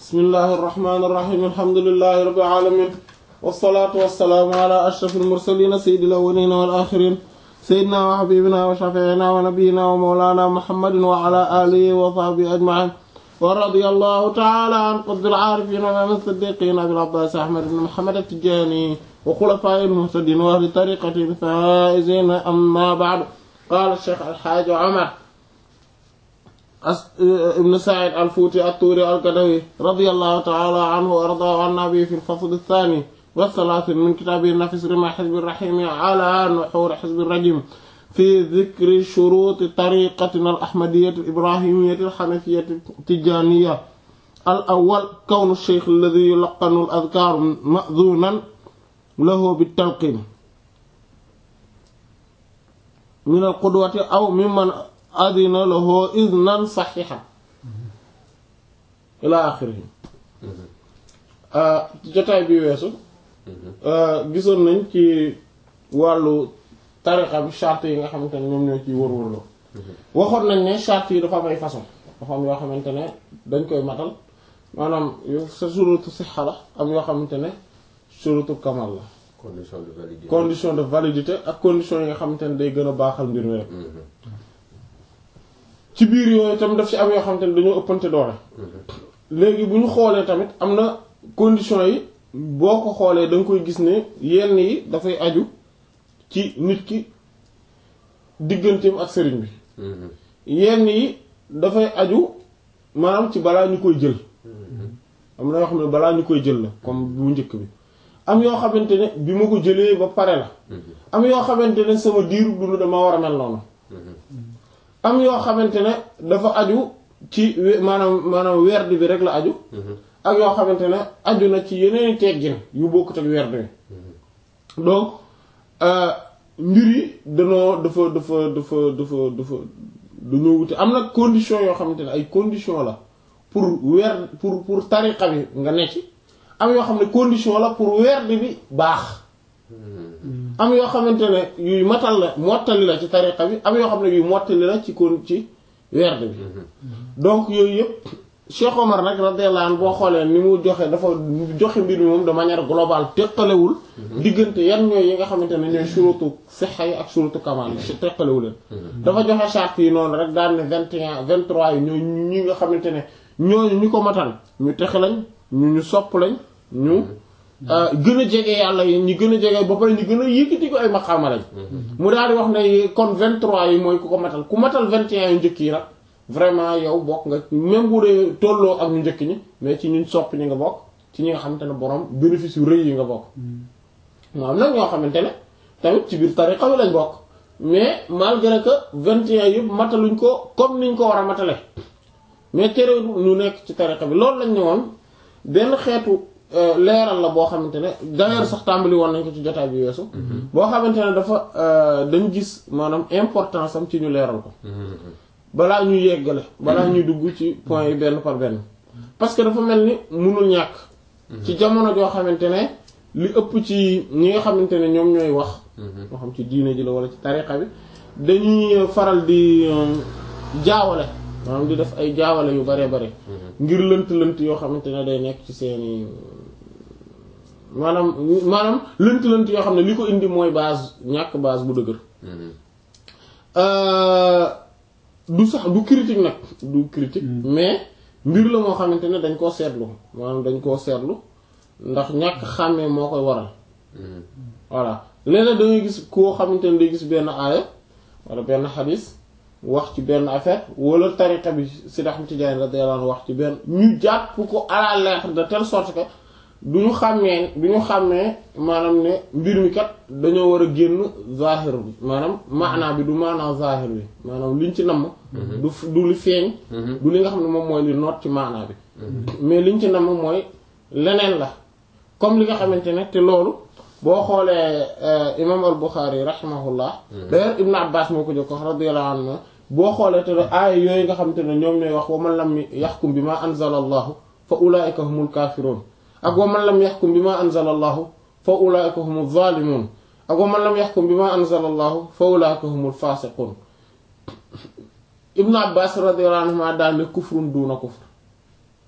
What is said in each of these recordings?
bismillahi irrahmani irrahim alhamdulilahi rabbil alamin wasalaatu wasalaamu ala ashraf almursalina sayyidil awwalina wal axirin sayyidina wa habibina wa shafiina wa nabiyina wa mawlana muhammadin wa ala alihi wa sahbihi ajmain wa radiyallahu taala an qutbil aarifin wa imam as-siddiqin abil abbas ahmad ibn muhammad at-tijani wa xulafaa'i al-muhtadin wa ahli tariqati al-faa'izin amma ba'du qaala cheikh alxaaji omar ibn said alfuuti attuuri algadawi radiyallahu taala anhu wa ardaahu anna bi fi lfasl athani والثلاثين من كتاب نفس رمى حزب الرحيم على نحور حزب الرجيم في ذكر شروط طريقتنا الأحمدية الإبراهيمية الحنفية التجانية الأول كون الشيخ الذي يلقن الأذكار مأذونا له بالتلقين من القدوة أو ممن أذن له إذنا صحيحا إلى آخره jotaay bi weesu gisoon nañ ci wàllu tariqa bi charte yi nga xamante ne ñoom ñoo ciy wër-wërloo waxoon nañ ne charte yi dafa am ay façon dafa am yoo xamante ne dañ koy matal maanaam sa surutu sixa la am yoo xamante ne surutu kamal la condition de validité condition de validité ak condition yi nga xamante ne day gën a baaxal mbir mi rek ci biir yooyu tam daf ci am yoo xamante ne dañoo ëppante doole léegi bu ñu xoolee tamit am na condition yi boo ko xoolee da nga koy gis ne yenn yi dafay aju ci nit ki digganteem ak sëriñ bi yenn yi dafay aju maanaam ci balaa ñu koy jël am na yoo xam ne balaa ñu koy jël la comme bu njëkk bi am yoo xamante ne bi ma ko jëlee ba pare la am yoo xamante ne sama diiru dund dama war a mel noonu am yoo xamante ne dafa aju ci maanaam maanaam werd bi rek la aju ak yoo xamante ne aju na ci yeneen teggin yu bokkut ak werd bi donc mbir yi danoo dafa dafa dafa dafa dafa dañoo wute am na condition yoo xamante ne ay condition la pour weer pour pour tariqa bi nga nekk ci am yoo xam ne condition la pour werd bi baax am yoo xamante ne yuy matal la mottali la ci tariqa bi am yoo xam ne yuy mottali la ci kon ci werd bi donc yooyu yëpp Cheikh Omar nag radiyallahu anhu boo xoolee ni mu joxe dafa joxe mbir mi moom de manière globale teqalewul diggante yan ñooy yi nga xamante ne ñooy surutu sixa yi ak surutu kamal yi teqalewu leen dafa joxe charte yi noonu rek daal ne vingt et un vingt trois yi ñooy ñi nga xamante ne ñooñu ñu ko matal ñu texe lañ ñu ñu sopp lañ ñu gën a jege yàlla yi ñu gën a jege ba pare ñu gën a yëkkati ko ay maqaama lañ mu daal di wax ne kon vingt trois yi mooy ku ko matal ku matal vingt et un yu njëkk yi nag vraiment yow bokk nga même bu dee tolloo ak ñu njëkk ñi mais ci ñun sopp ñi nga bokk ci ñi nga xamante ne borom bénéfice yu rëy yi nga bokk moo am nag ñoo xamante ne tamit ci biir tariqa bi lañ bokk mais malgré que vingt et un yëpp mataluñ ko comme niñ ko war a matale mais tere ñu nekk ci tariqa bi loolu lañ ne woon benn xeetu leeral la boo xamante ne d'ailleurs sax tàmbali woon nañ ko ci jotaay bi weesu boo xamante ne dafa dañ gis maanaam importance am ci ñu leeral ko balaa ñuy yeggale balaa ñuy dugg ci point yi benn par benn parce que dafa mel ni mënul ñàkk ci jamono joo xamante ne li ëpp ci ñi nga xamante ne ñoom ñooy wax moo xam ci diine ji la wala ci tariqa bi dañuy faral di jaawale maanaam di def ay jaawale yu bare bare ngir lënt lënt yoo xamante ne day nekk ci seeni maanaam maanaam lënt lënt yoo xam ne li ko indi mooy base ñàkk base bu dëgër du sax du critique nag du critique mais mbir la moo xamante ne dañ koo seetlu maanaam dañ koo seetlu ndax ñàkk xàmmee moo koy waral voilà léeg-léeg da ngay gis koo xamante ne day gis benn aaya wala benn xadis wax ci benn affaire wala tariqa bi Seydi Ahmad Tijaani radiyallahu anhu wax ci benn ñu jàpp ko à la lettre de telle sorte que du ñu xàmmee du ñu xàmmee maanaam ne mbir mi kat dañoo war a génn zahir bi maanaam maanaa bi du maanaa zahir bi maanaam liñ ci namm du du li feeñ du li nga xam ne moom mooy li noot ci maanaa bi mais liñ ci namm mooy leneen la comme li nga xamante ne te loolu boo xoolee imam al Bukhari rahimahullah d'ailleurs Ibn Abbas moo ko jokko radiyallahu anhu boo xoolee te aaya yooyu nga xamante ne ñoom ñooy wax wa man lam yaxkum bi ma anzala allahu fa ulaika humul kaafiruun ak wa man lam yaxkum bi ma anzala allahu fa ulaika humu zalimun ak wa man lam yaxkum bi ma anzala allahu fa ulaika humul fasiqun ibnu abbas radiyallahu anhuma daal ne kufrun duna kufr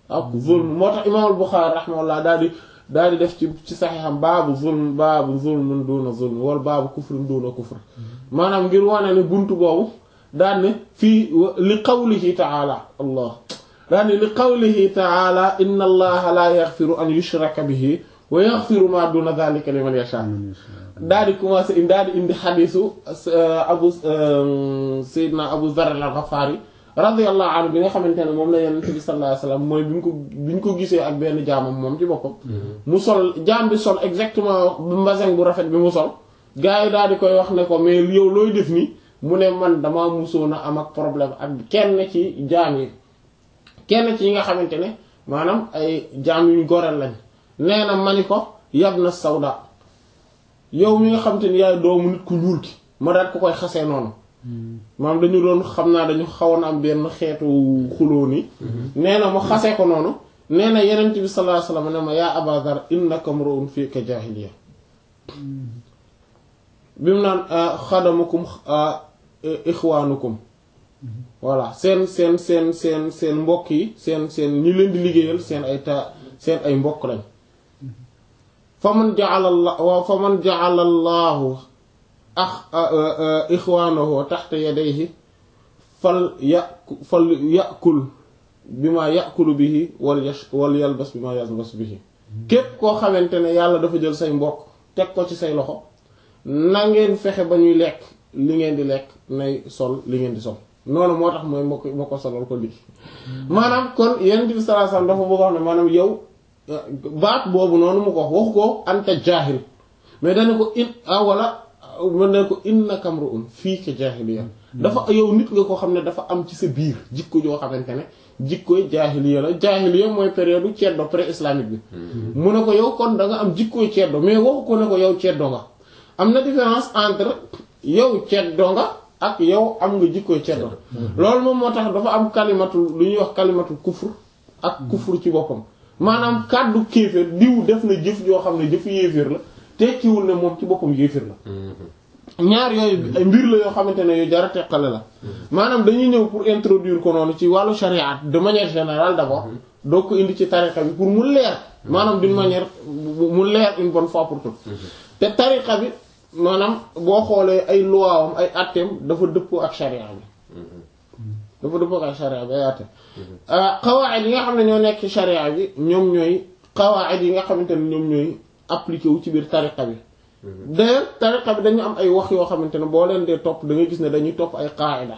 ak zulm moo tax imaam al-Bukhari rahimahullah daal di daal di def ci ci saxiixam baabu zulm baabu zulmun duna zulm wala baabu kufrin duna kufr maanaam ngir wane ne buntu boobu daan ne fii li qawlihi taala allah daan ne li qawlihi taala inna allaha la yaghfiru an yushraka bihi wa yaghfiru ma duna dhalika liman yasha daal di commencé indi daal di indi xadiisu abu sayyidina abu dharr al-ghafari radiyallahu anhu bi nga xamante ne moom la yonent bi sallallahu alayhi wasallam mooy bi ñu ko bi ñu ko gisee ak benn jaamam moom ci boppam mu sol jaam bi sol exactement mbasin bu rafet bi mu sol gars yi daal di koy wax ne ko mais yow looy def nii mu ne man damaa musoon a am ak problème ak kenn ci jaam yi kenn ci yi nga xamante ne maanaam ay jaam yu ñu goreel lañ nee na mani ko yab na sawda yow mi nga xamante ne yaay doomu nit ku ñuul ki ma daal ko koy xasee noonu maanaam dañu doon xam naa dañu xawoon am benn xeetu xuloo ni nee na mu xasee ko noonu nee na yenent bi sallallahu alayhi wasallam ne ma yaa Aba Dhar innaka mru'un fika jaahiliya bi mu naan xadamukum ixwaanukum voilà seen seen seen seen seen mbokk yi seen seen ñi leen di liggéeyal seen ay ta seen ay mbokk lañ fa man ja'ala Allah fa man ja'ala Allahu ax ixwaanahu taxta yadayhi fal yaku fal yakul bi ma yakulu bihi wal yash wal yalbas bi ma yalbas bihi képp koo xamante ne yàlla dafa jël say mbokk teg ko ci say loxo na ngeen fexe ba ñuy lekk li ngeen di lekk nay sol li ngeen di sol noonu moo tax mooy moo ko moo ko solal ko lii maanaam kon Yonent bi sallallahu alayhi wasallam dafa bëgg wax ne maanaam yow baat boobu noonu mu ko wax waxu ko anta jaahil mais dana ko in ah wala mën ne ko innaka mru'un fiika jaahiliya dafa yow nit nga ko xam ne dafa am ci sa biir jikko joo xamante ne jikkoy jaahiliya la jaahiliya mooy période ceddo pré-islamique bi mu ne ko yow kon da nga am jikkoy ceddo mais waxu ko ne ko yow ceddo nga am na différence entre yow ceddo nga ak yow am nga jikkoy ceddo loolu moom moo tax dafa am kalimatu lu ñuy wax kalimatu kufur ak kufur ci boppam maanaam kàddu kéeféer diw def na jëf joo xam ne jëfu yéeféer la tekkiwul ne moom ci boppam yéeféer la ñaar yooyu ay mbir la yoo xamante ne yu jara teqale la maanaam dañuy ñëw pour introduire ko noonu ci wàllu charia de manière générale d'abord doo ko indi ci tariqa bi pour mu leer maanaam d'une manière mu leer une bonne fois pour toutes te tariqa bi maanaam boo xoolee ay luwaawam ay atteem dafa dëppoo ak charia bi dafa dëppoo ak charia bi ay atteem qawaid yi nga xam ne ñoo nekk ci charia bi ñoom ñooy qawaid yi nga xamante ne ñoom ñooy appliqué wu ci biir tariqa bi d'ailleurs tariqa bi dañu am ay wax yoo xamante ne boo leen dee topp da ngay gis ne dañuy topp ay qaida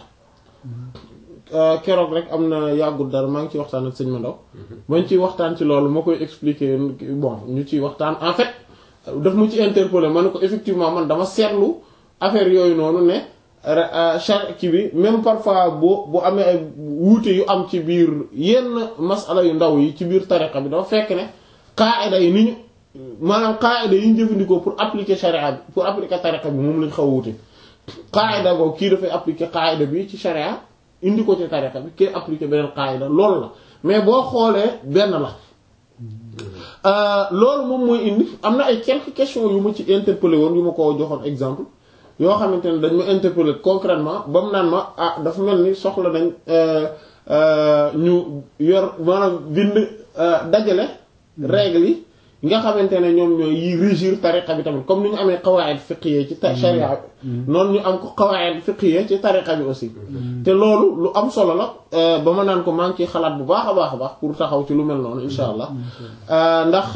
keroog rek am na yàggul dara maa ngi ciy waxtaan ak sëñ ma ndaw bañ ciy waxtaan ci loolu ma koy expliquer bon ñu ciy waxtaan en fait daf mu ci interpeller ma ne ko effectivement man dama seetlu affaire yooyu noonu ne char ki bi même parfois boo bu amee ay wuute yu am ci biir yenn masala yu ndaw yi ci biir tariqa bi dafa fekk ne qaida yi ni ñu maanaam qaida yi ñu jëfandikoo pour appliquer charia bi pour appliquer tariqa bi moom lañ xaw a wuute qaida boobu kii dafay appliquer qaida bi ci charia indi ko ci tariqa bi kii appliquer beneen qaida loolu la mais boo xoolee benn la loolu moom mooy indi am na ay quelques questions yu ma ci interpellé woon yu ma ko joxoon exemple yoo xamante ne dañ ma interpellé concrètement ba mu naan ma ah dafa mel ni soxla nañ ñu yor maanaam bind dajale règles yi nga xamante ne ñoom ñooy yi régir tariqa bi tamit comme ni ñu amee qawaid fiqhiyya ci sharia bi noonu ñu am ko qawaid fiqhiyya ci tariqa bi aussi te loolu lu am solo la ba ma naan ko maa ngi ciy xalaat bu baax a baax a baax pour taxaw ci lu mel noonu insha allah ndax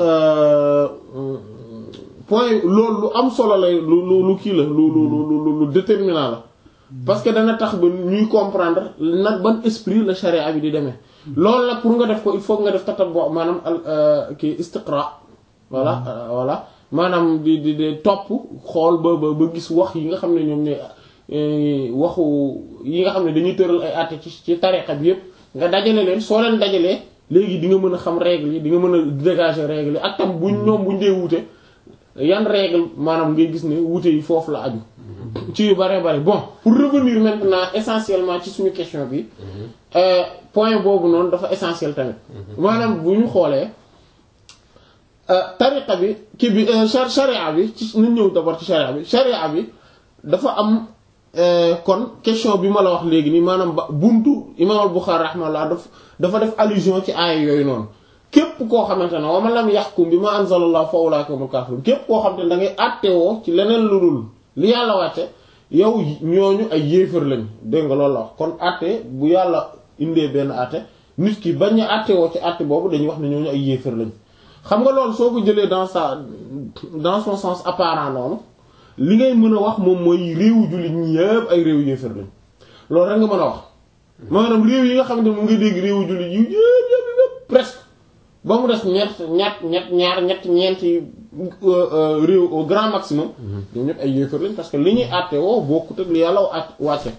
point loolu lu am solo lay lu lu lu kii la lu lu lu lu déterminant la parce que dana tax ba ñuy comprendre nag ban esprit la sharia bi di demee loolu nag pour nga def ko il faut nga def tatabbu maanaam al kii istiqra voilà voilà maanaam di di di topp xool ba ba ba gis wax yi nga xam ne ñoom ñooy waxu yi nga xam ne dañuy tëral ay àtte ci ci tariqa bi yépp nga dajale leen soo leen dajalee léegi di nga mën a xam règle yi di nga mën a dégager règle yi ak tam buñ ñoom buñ dee wuute yan règle maanaam ngay gis ne wuute yi foofu la aju ci yu bare bare bon pour revenir maintenant essentiellement ci suñu question bi point boobu noonu dafa essentiel tamit maanaam bu ñu xoolee tariqa bi kii bi sharia bi ci nañ ñëw d'abord ci sharia bi sharia bi dafa am kon question bi ma la wax léegi nii maanaam ba buntu imam al-Bukhari rahimahullah daf dafa def allusion ci aaya yooyu noonu képp koo xamante ne wa man lam yahkum bima anzalallahu fa ulaika humul kafirun képp koo xamante ne da ngay àttewoo ci leneen lu dul li yàlla wàcce yow ñooñu ay yéefar lañ dégg nga loolu la wax kon àtte bu yàlla indee benn àtte nit ki bañ a àttewoo ci àtte boobu dañuy wax ne ñooñu ay yéefar lañ xam nga loolu soo ko jëlee dans sa dans son sens apparent noonu li ngay mën a wax moom mooy réewu jullit ñi yëpp ay réew yéefar lañ loolu rek nga mën a wax maanaam réew yi nga xamante ne mu ngi dégg réewu jullit yu yëpp yëpp yëpp presque ba mu des ñett ñett ñett ñaar ñett ñeenti réew au grand maximum ñoom ñëpp ay yéefar lañ parce que li ñuy àtte woo bokkut ak li yàlla at wàcce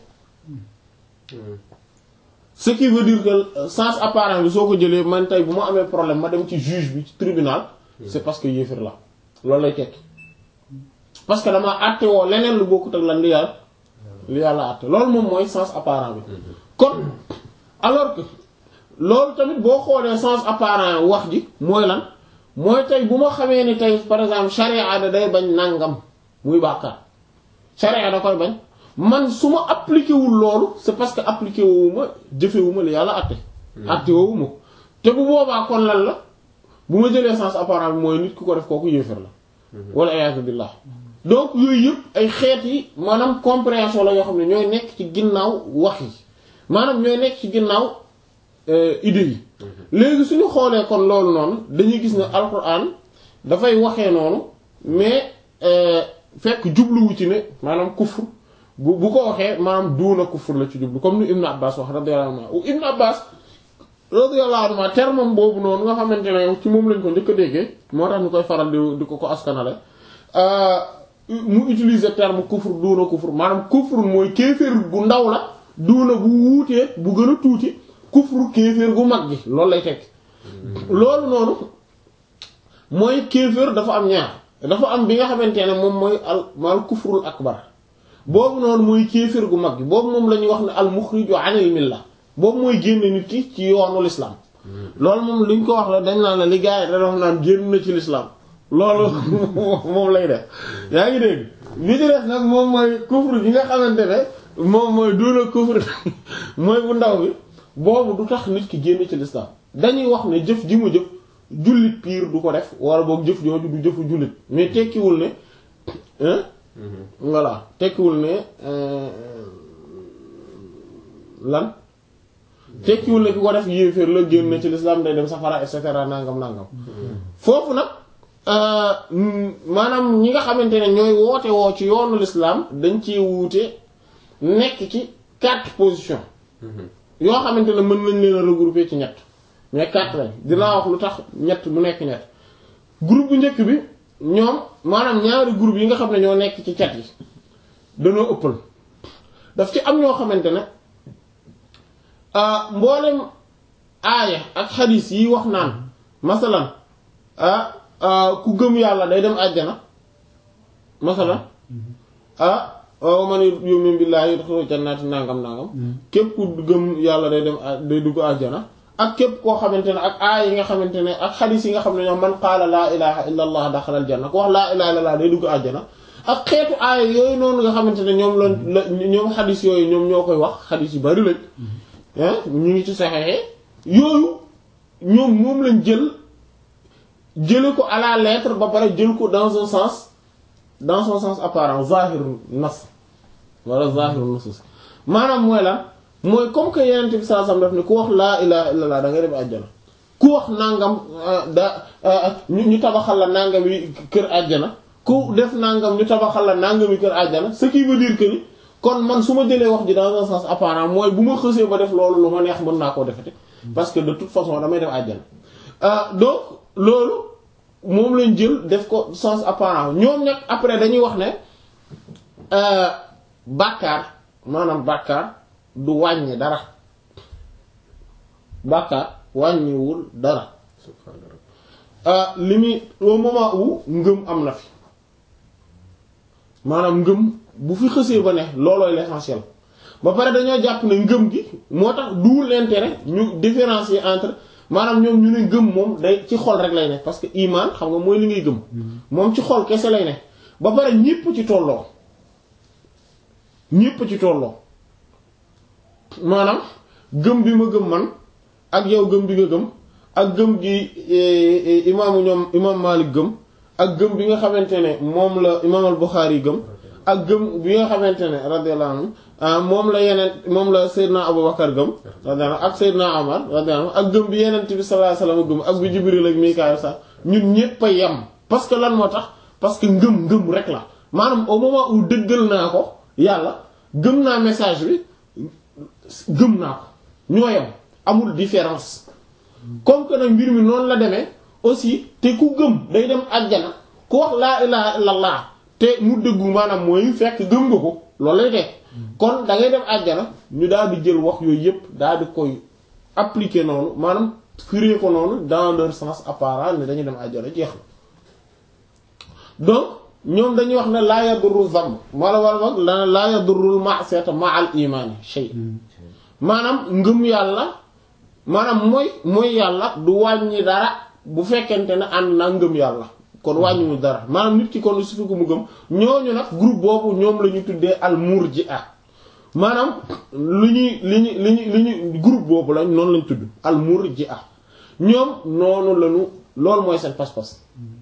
ce qui veut dire que sens apparent bi soo ko jëlee man tey bu ma amee problème ma dem ci juge bi ci tribunal c'est parce que yéefar la loolu lay tekki parce que dama àtte woo leneen lu bokkut ak lan li yàlla li yàlla àtte loolu moom mooy sens apparent bi kon alors que loolu tamit boo xoolee sens apparent wax ji mooy lan mooy tey bu ma xamee ni tey par exemple charia da day bañ nangam muy bàkkaar charia da koy bañ man su ma appliqué wul loolu c'est parce que appliqué wu ma jëfewu ma li yàlla àtte àtte woowu ma te bu boobaa kon lan la bu ma jëlee sens apparent bi mooy nit ku ko def kooku yéefar la wala iyaazu billah donc yooyu yëpp ay xeet yi maanaam compréhension la yoo xam ne ñooy nekk ci ginnaaw wax yi maanaam ñooy nekk ci ginnaaw idée yi léegi suñu xoolee kon loolu noonu dañuy gis ne alquran dafay waxee noonu mais fekk jubluwu ci ne maanaam kufr bu bu ko waxee maanaam duuna kufr la ci jublu comme ni Ibn Abbas wax radiyallahu anhu Ibn Abbas radiyallahu anhu terme boobu noonu nga xamante ne ci moom lañ ko njëkk a déggee moo tax ñu koy faral di di ko ko askanale mu utiliser terme kufr duuna kufr maanaam kufr mooy kéeféer gu ndaw la duuna bu wuutee bu gën a tuuti kufru kéeféer gu mag gi loolu lay tekk loolu noonu mooy kéeféer dafa am ñaar dafa am bi nga xamante ne moom mooy al mal kufrul akbar boobu noonu mooy kéeféer gu mag gi boobu moom la ñuy wax ne al muxriju anil milla boobu mooy génne nit ki ci yoonu l'islam loolu moom li ñu ko wax la dañ naan la li gars yi da wax naan génn na ci l'islam loolu moom lay def yaa ngi dégg li ci des nag moom mooy kufru gi nga xamante ne moom mooy duuna kufru mooy bu ndaw bi boobu du tax nit ki génn ci l'islam dañuy wax ne jëf ji mu jëf jullit piir du ko def wala boog jëf jooju du jëfu jullit mais tekkiwul ne voilà tekkiwul ne lan tekkiwul ne ki ko def yéeféer la génn ci l'islam day dem safara et cetera nangam nangam foofu nag maanaam ñi nga xamante ne ñooy woote woo ci yoonu l'islam dañ ci wuute nekk ci quatre positions yoo xamante ne mën nañ leen a regrouper ci ñett mais quatre lañ dinaa wax lu tax ñett mu nekk ñett groupe bu njëkk bi ñoom maanaam ñaari groupe yi nga xam ne ñoo nekk ci cat yi dañoo ëppal daf ci am ñoo xamante ne mboolem aaya ak xadiis yi wax naan masalan ku gëm yàlla day dem àjjana masalan ah waaw man yu'min billahi yadkhulu jannati nangam nangam képp ku gëm yàlla day dem day dugg àjjana ak képp koo xamante ne ak aay yi nga xamante ne ak xadiis yi nga xam ne ñoom man qaala laa ilaha illa allah daxala al janna ku wax laa ilaha illa allah day dugg àjjana ak xeetu aay yooyu noonu nga xamante ne ñoom la la ñoom xadiis yooyu ñoom ñoo koy wax xadiis yu bari lañ ñu ngi ci saxeexee yooyu ñoom moom lañ jël jële ko à la lettre ba pare jël ko dans un sens dans son sens apparent zahir nas wala zahir nusus maanaam mooy lan mooy comme que yeneen bi sallallahu alayhi wasallam daf ne ku wax laa ilaha illallah da ngay dem àjjana ku wax nangam da ñu tabaxal la nangam yi kër àjjana ku def nangam ñu tabaxal la nangam yi kër àjjana ce qui veut dire que ni kon man su ma jëlee wax ji dans un sens apparent mooy bu ma xësee ba def loolu lu ma neex mën naa koo defati parce que de toute façon damay dem àjjana donc loolu moom lañ jël def ko sens apparent ñoom nag après dañuy wax ne bàkkaar maanaam bàkkaar du wàññi dara bàkkaar wàññiwul dara li muy au moment où ngëm am na fi maanaam ngëm bu fi xësee ba ne loolooy l'essentiel ba pare dañoo jàpp ne ngëm gi moo tax duul l'intérêt ñu différencier entre maanaam ñoom ñu ne ngëm moom day ci xol rek lay ne parce que iman xam nga mooy li ngay gëm moom ci xol kese lay ne ba pare ñépp ci tolloo ñépp ci tolloo maanaam gëm bi ma gëm man ak yow gëm bi nga gëm ak gëm gi imaamu ñoom imaam Maalik gëm ak gëm bi nga xamante ne moom la imaam al Buxaari gëm ak gëm bi nga xamante ne radiyallahu anhu moom la yeneen moom la Seydina Abubakar gëm radiyallahu ak Seydina Omar radiyallahu ak gëm bi yeneen bi sallallahu alayhi wasallam gëm ak bi Jibril ak Mikaayil sax ñun ñépp a yem parce que lan moo tax parce que ngëm ngëm rek la maanaam au moment où dëggal naa ko yàlla gëm naa message bi gëm naa ko ñoo yem amul différence comme que nag mbir mi noonu la demee aussi te ku gëm day dem àjjana ku wax laa ilaha illallah te mu dëggu maanaam mooy fekk gëm nga ko loolu lay teg kon da ngay dem àjjana ñu daal di jël wax yooyu yépp daal di koy appliquer noonu maanaam firé ko noonu dans leur sens apparent ne dañuy dem àjjana jeex na donc ñoom dañuy wax ne laa yadurru zamb wala wala boog la laa yadurrul ma'siyata ma'al imaani shay maanaam ngëm yàlla maanaam mooy mooy yàlla du wàññi dara bu fekkente ne ànd naa ngëm yàlla kon wàññiwul dara maanaam nit ki kon su fi ko mu gëm ñooñu nag groupe boobu ñoom la ñu tuddee al murji'a maanaam lu ñuy li ñu li ñu li ñu groupe boobu lañ noonu lañ tudd al murji'a ñoom noonu lañu loolu mooy seen pas-pas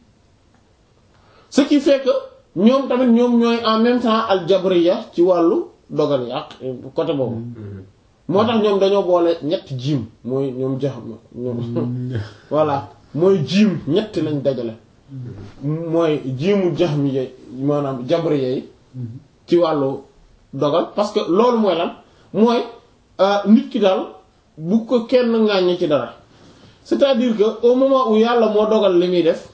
ce qui fait que ñoom tamit ñoom ñooy en même temps al jabriya ci wàllu dogal yi ak côté boobu moo tax ñoom dañoo boole ñett jiim mooy ñoom jaxam ñoom voilà mooy jiim ñett lañ dajale mooy jiimu jaxmiya maanaam jabriya yi ci wàllu dogal parce que loolu mooy lan mooy nit ki daal bu ko kenn ŋàññi ci dara c'est-à-dire que au moment où yàlla moo dogal li muy def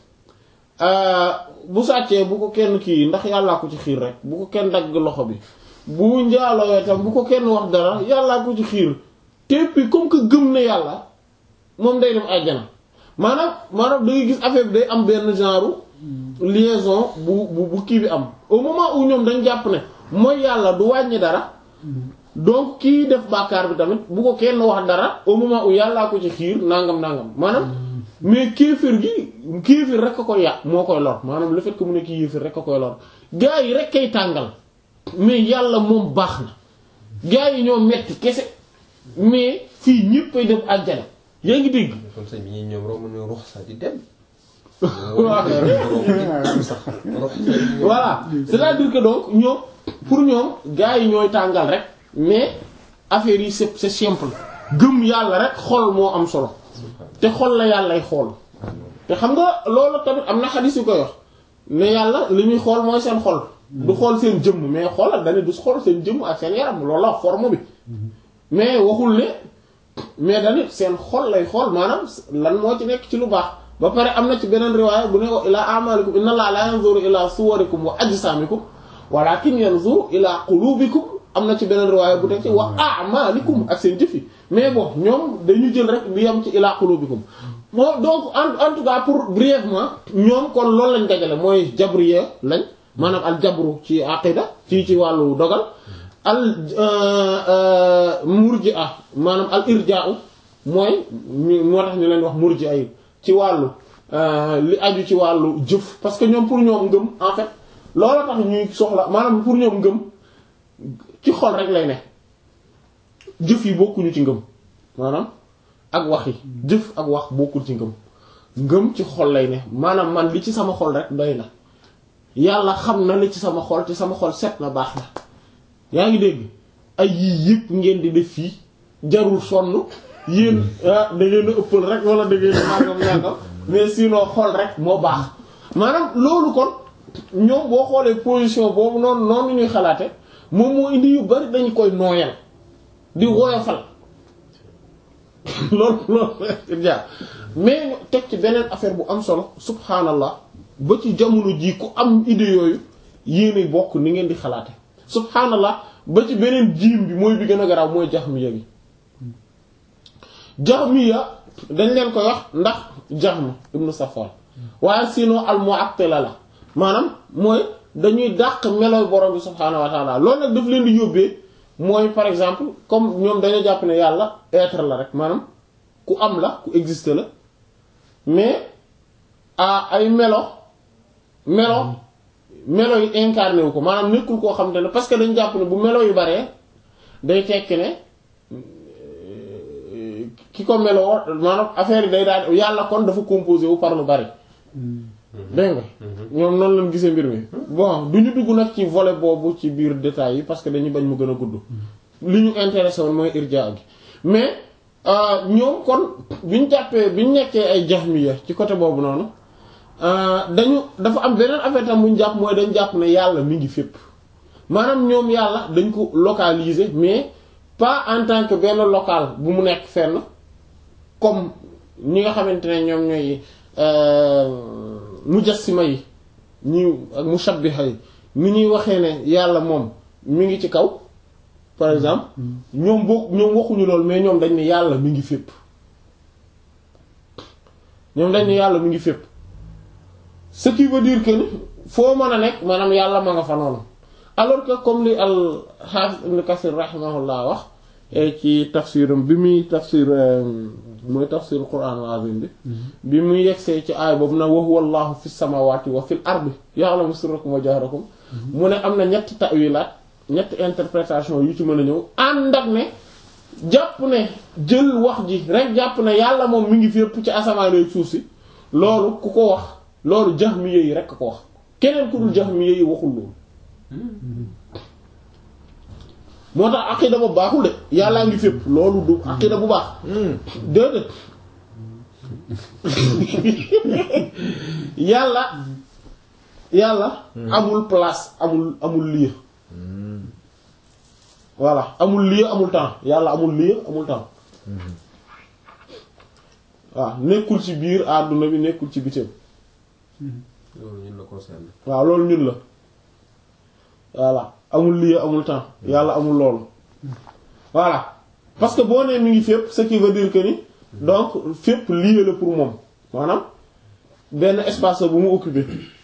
bu sàccee bu ko kenn kii ndax yàllaa ko ci xiir rek bu ko kenn dagg loxo bi bu njaaloo tam bu ko kenn wax dara yàllaa ko ci xiir te puis comme que gëm na yàlla moom day dem àjjana maanaam maanaam da ngay gis affaire bi day am benn genre liaison bu bu bu kii bi am au moment où ñoom dañ jàpp ne mooy yàlla du wàññi dara donc kii def bàkkaar bi tamit bu ko kenn wax dara au moment où yàllaa ko ci xiir nangam nangam maanaam mais kéefër gi kéefër rek a koy yàq moo koy lor maanaam le fait que mu nekk yéefër rek a koy lor gaa yi rek kay tàngal mais yàlla moom baax na gaa yi ñoo metti kese mais fii ñëpp ay dem àjjana yaa ngi dégg. kon sëñ bi ñoom romb na ruux sax di dem. voilà c'est-à-dire que donc ñoom pour ñoom gaa yi ñooy tàngal rek mais affaire yi c'est c'est simple gëm yàlla rek xol moo am solo te xol la yàllay xool te xam nga loolu tamit am na xadis yu koy wax ne yàlla li muy xool mooy seen xol du xool seen jëmm mais xoolal dane du xool seen jëmm ak seen yaram loolu la forme bi mais waxul ne mais dane seen xol lay xool maanaam lan moo ci nekk ci lu baax ba pare am na ci beneen riwaaya bu ne ko ilaa amalikum inna allaha la yanzuru ila suwarikum wa ajsamikum walakin yanzuru ila qulubikum am na ci beneen riwaaya bu teg ci wa a'malikum ak seen jëf yi mais bon ñoom dañu jël rek bi yam ci ila qulubikum bon donc en en tout cas pour brièvement ñoom kon loolu lañ dajale mooy jabriya lañ maanaam al jabru ci aqida ci ci wàllu dogal al murji'a maanaam al irja'u mooy moo tax ñu leen wax murji'a yi ci wàllu li aju ci wàllu jëf parce que ñoom pour ñoom ngëm en fait loolu tax ñuy soxla maanaam pour ñoom ngëm ci xol rek lay ne jëf yi bokkuñu ci ngëm maanaam ak wax yi jëf ak wax bokkul ci ngëm ngëm ci xol lay ne maanaam man li ci sama xol rek doy na yàlla xam na li ci sama xol te sama xol set na baax na yaa ngi dégg ay yii yëpp ngeen di def fii jarul sonn yéen ah da ngeen a ëppal rek wala da ngeen a nangam nangam mais sinon xol rek moo baax maanaam loolu kon ñoom boo xoolee position boobu noonu noonu ñuy xalaate moom moo indi yu bari dañu koy nooyal di woyofal loolu loolu jaar mais ñu teg ci beneen affaire bu am solo subhanallah ba ci jamono ji ku am idée yooyu yéene bokk ni ngeen di xalaate subhanallah ba ci beneen jiim bi mooy bi gën a garaaw mooy jaxmiya bi jaxmiya dañ leen koy wax ndax jaxm ibnu safwan waaye sinon al mu'attila la maanaam mooy dañuy dàq meloy borom bi subhaanahu wa taala loolu nag daf leen di yóbbee mooy par exemple comme ñoom dañoo jàpp ne yàlla être la rek maanaam ku am la ku existe la mais a ay melo melo melo yi incarné wu ko maanaam nekkul koo xamante ne parce que dañ jàpp ne bu melo yu baree day tekki ne ki ko meloo maanaam affaire yi day daal yàlla kon dafa composé wu par lu bari dégg nga ñoom noonu lañ gisee mbir mi bon du ñu dugg nag ci volet boobu ci biir détails yi parce que dañuy bañ mu gën a gudd li ñu intéressé woon mooy irja gi mais ñoom kon bi ñu jàppee bi ñu nekkee ay jahmiya ci côté boobu noonu dañu dafa am beneen affaire tam bu ñu jàpp mooy dañ jàpp ne yàlla mi ngi fépp maanaam ñoom yàlla dañ ko localiser mais pas en tant que benn local bu mu nekk fenn comme ñi nga xamante ne ñoom ñooy mujassima yi ñi ak mushabbiha yi ni ñuy waxee ne yàlla moom mi ngi ci kaw par exemple ñoom boo ñoom waxuñu loolu mais ñoom dañ ne yàlla mi ngi fépp ñoom dañ ne yàlla mi ngi fépp ce qui veut dire que ni foo mën a nekk maanaam yàlla ma nga fa noonu alors que comme li al Hafiz Ibn Kathir rahimahullah wax ci tafsiram bi muy tafsir mooy tafsir Qur'an al-azim bi bi muy yegsee ci aay boobu na wa huwa Allahu fi samawati wa fil ardi ya'lamu sirrakum wa jahrakum mu ne am na ñetti ta'wilaat ñetti interprétation yu ci mën a ñëw ànd ak ne jàpp ne jël wax ji rek jàpp ne yàlla moom mi ngi fépp ci asamaan ak suuf si loolu ku ko wax loolu jahmiya yi rek ko wax keneen ku dul jahmiya yi waxul loolu moo tax aqida ba baaxul de yàllaa ngi fépp loolu du aqida bu baax déedéet yàlla yàlla amul place amul amul lieu voilà amul lieu amul temps yàlla amul lieu amul temps waaw nekkul ci biir àdduna bi nekkul ci bitim loolu ñun la concerne. waaw loolu ñun la voilà amul lieu amul temps yàlla amul loolu voilà parce que boo nee mi ngi fépp ce qui veut dire que ni donc fépp lieu la pour moom maanaam benn espace la bu mu occupé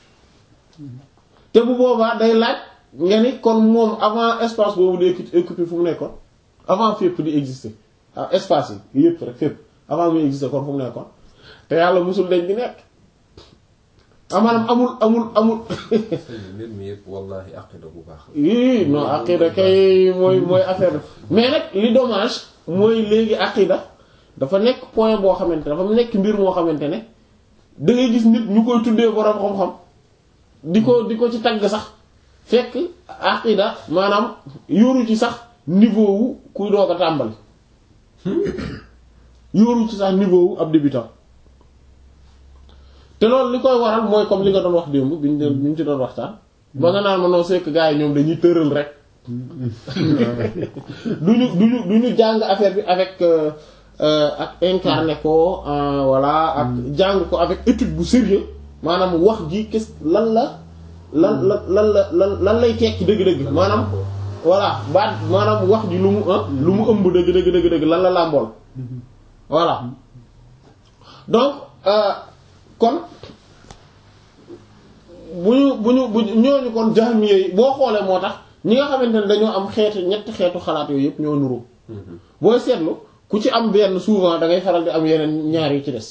te bu boobaa day laaj nga ni kon moom avant espace boobu di occupé fu mu nekkoon avant fépp di exister ah espace yi yépp rek fépp avant muy exister kon fu mu nekkoon te yàlla musul dañ di nekk maanaam amul amul amul mbir mi yëpp wallahi aqida bu baax la. yii non aqida kay mooy mooy affaire mais nag li dommage mooy léegi aqida dafa nekk point boo xamante dafa nekk mbir moo xamante ne da ngay gis nit ñu koy tuddee borom xam-xam di ko di ko ci tagg sax fekk aqida maanaam yoru ci sax niveau wu kuy doog a tàmbali yoru ci sax niveau wu ab débutant te loolu li koy waral mooy comme li nga doon wax démb bi ñu doon bi ñu ci doon waxtaan. ba nga naan ma non c'est que gars yi ñoom dañuy tëral rek. du ñu du ñu du ñu jàng affaire bi avec ak incarné ko voilà ak jàng ko avec étude bu sérieux maanaam wax ji qu'est-ce lan la lan lan lan la lan lan lay tekki dëgg-dëgg maanaam. voilà baat maanaam wax ji lu mu lu mu ëmb dëgg dëgg dëgg dëgg lan la làmbool voilà donc. kon bu ñu bu ñu bu ñooñu kon jahmiya yi boo xoolee moo tax ñi nga xamante ne dañoo am xeetu ñetti xeetu xalaat yooyu yëpp ñoo nuru booy seetlu ku ci am benn souvent da ngay faral di am yeneen ñaar yu ci des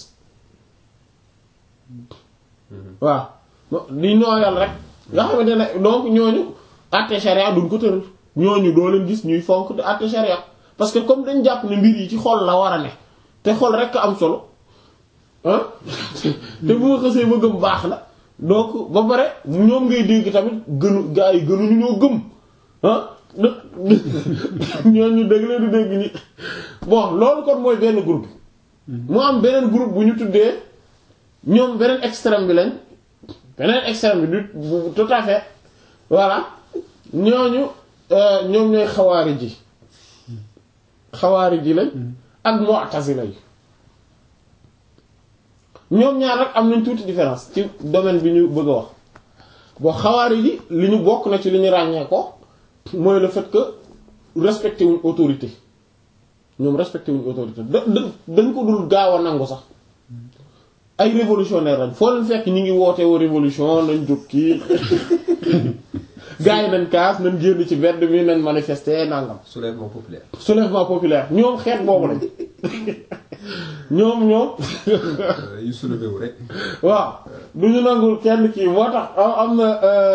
waaw di nooyal rek nga xamante ne donc ñooñu àtte sharia duñ ko tëral ñooñu doo leen gis ñuy fonk di àtte sharia parce que comme dañ jàpp ne mbir yi ci xol la war a ne te xol rek am solo ah te bu ma xësee ba gëm baax na donc ba pare ñoom ngay dégg tamit gënu gaa yi gënuñu ñoo gëm ah ñooñu dégg leen di dégg ñi bon loolu kon mooy benn groupe mu am beneen groupe bu ñu tuddee ñoom beneen extrême bi lañ beneen extrême bi du tout à fait voilà ñooñu ñoom ñooy xawaari ji xawaari ji lañ ak mu'tazila yi ñoom ñaar rek am nañ tuuti différence ci domaine bi ñu bëgg a wax boo xawaari yi li ñu bokk na ci li ñu ràññee ko mooy le fait que respecté wuñ autorité ñoom respecté wuñ autorité da dañ ko dul gaaw a nangu sax ay révolutionnaire lañ foo leen fekk ñi ngi woote woo révolution nañ jóg kii gars yi nañ kaas nañ génn ci mbedd mi nañ manifester nangam. soulèvement populaire. soulèvement populaire ñoom xeet boobu lañ ñoom ñoom. yu soulevé wu rek. waaw du ñu nangul kenn kii moo tax am na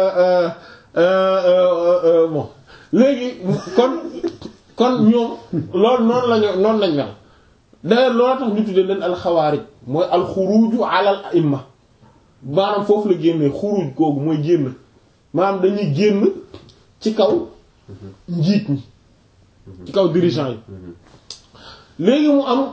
bon léegi kon kon ñoom loolu noonu lañu noonu lañ mel d'ailleurs loolu tax ñu tuddee leen alxawaarij mooy alxuruju alal imma maanaam foofu la génnee xuruj googu mooy génn maanaam dañuy génn ci kaw njiit ñi ci kaw dirigeant yi léegi mu am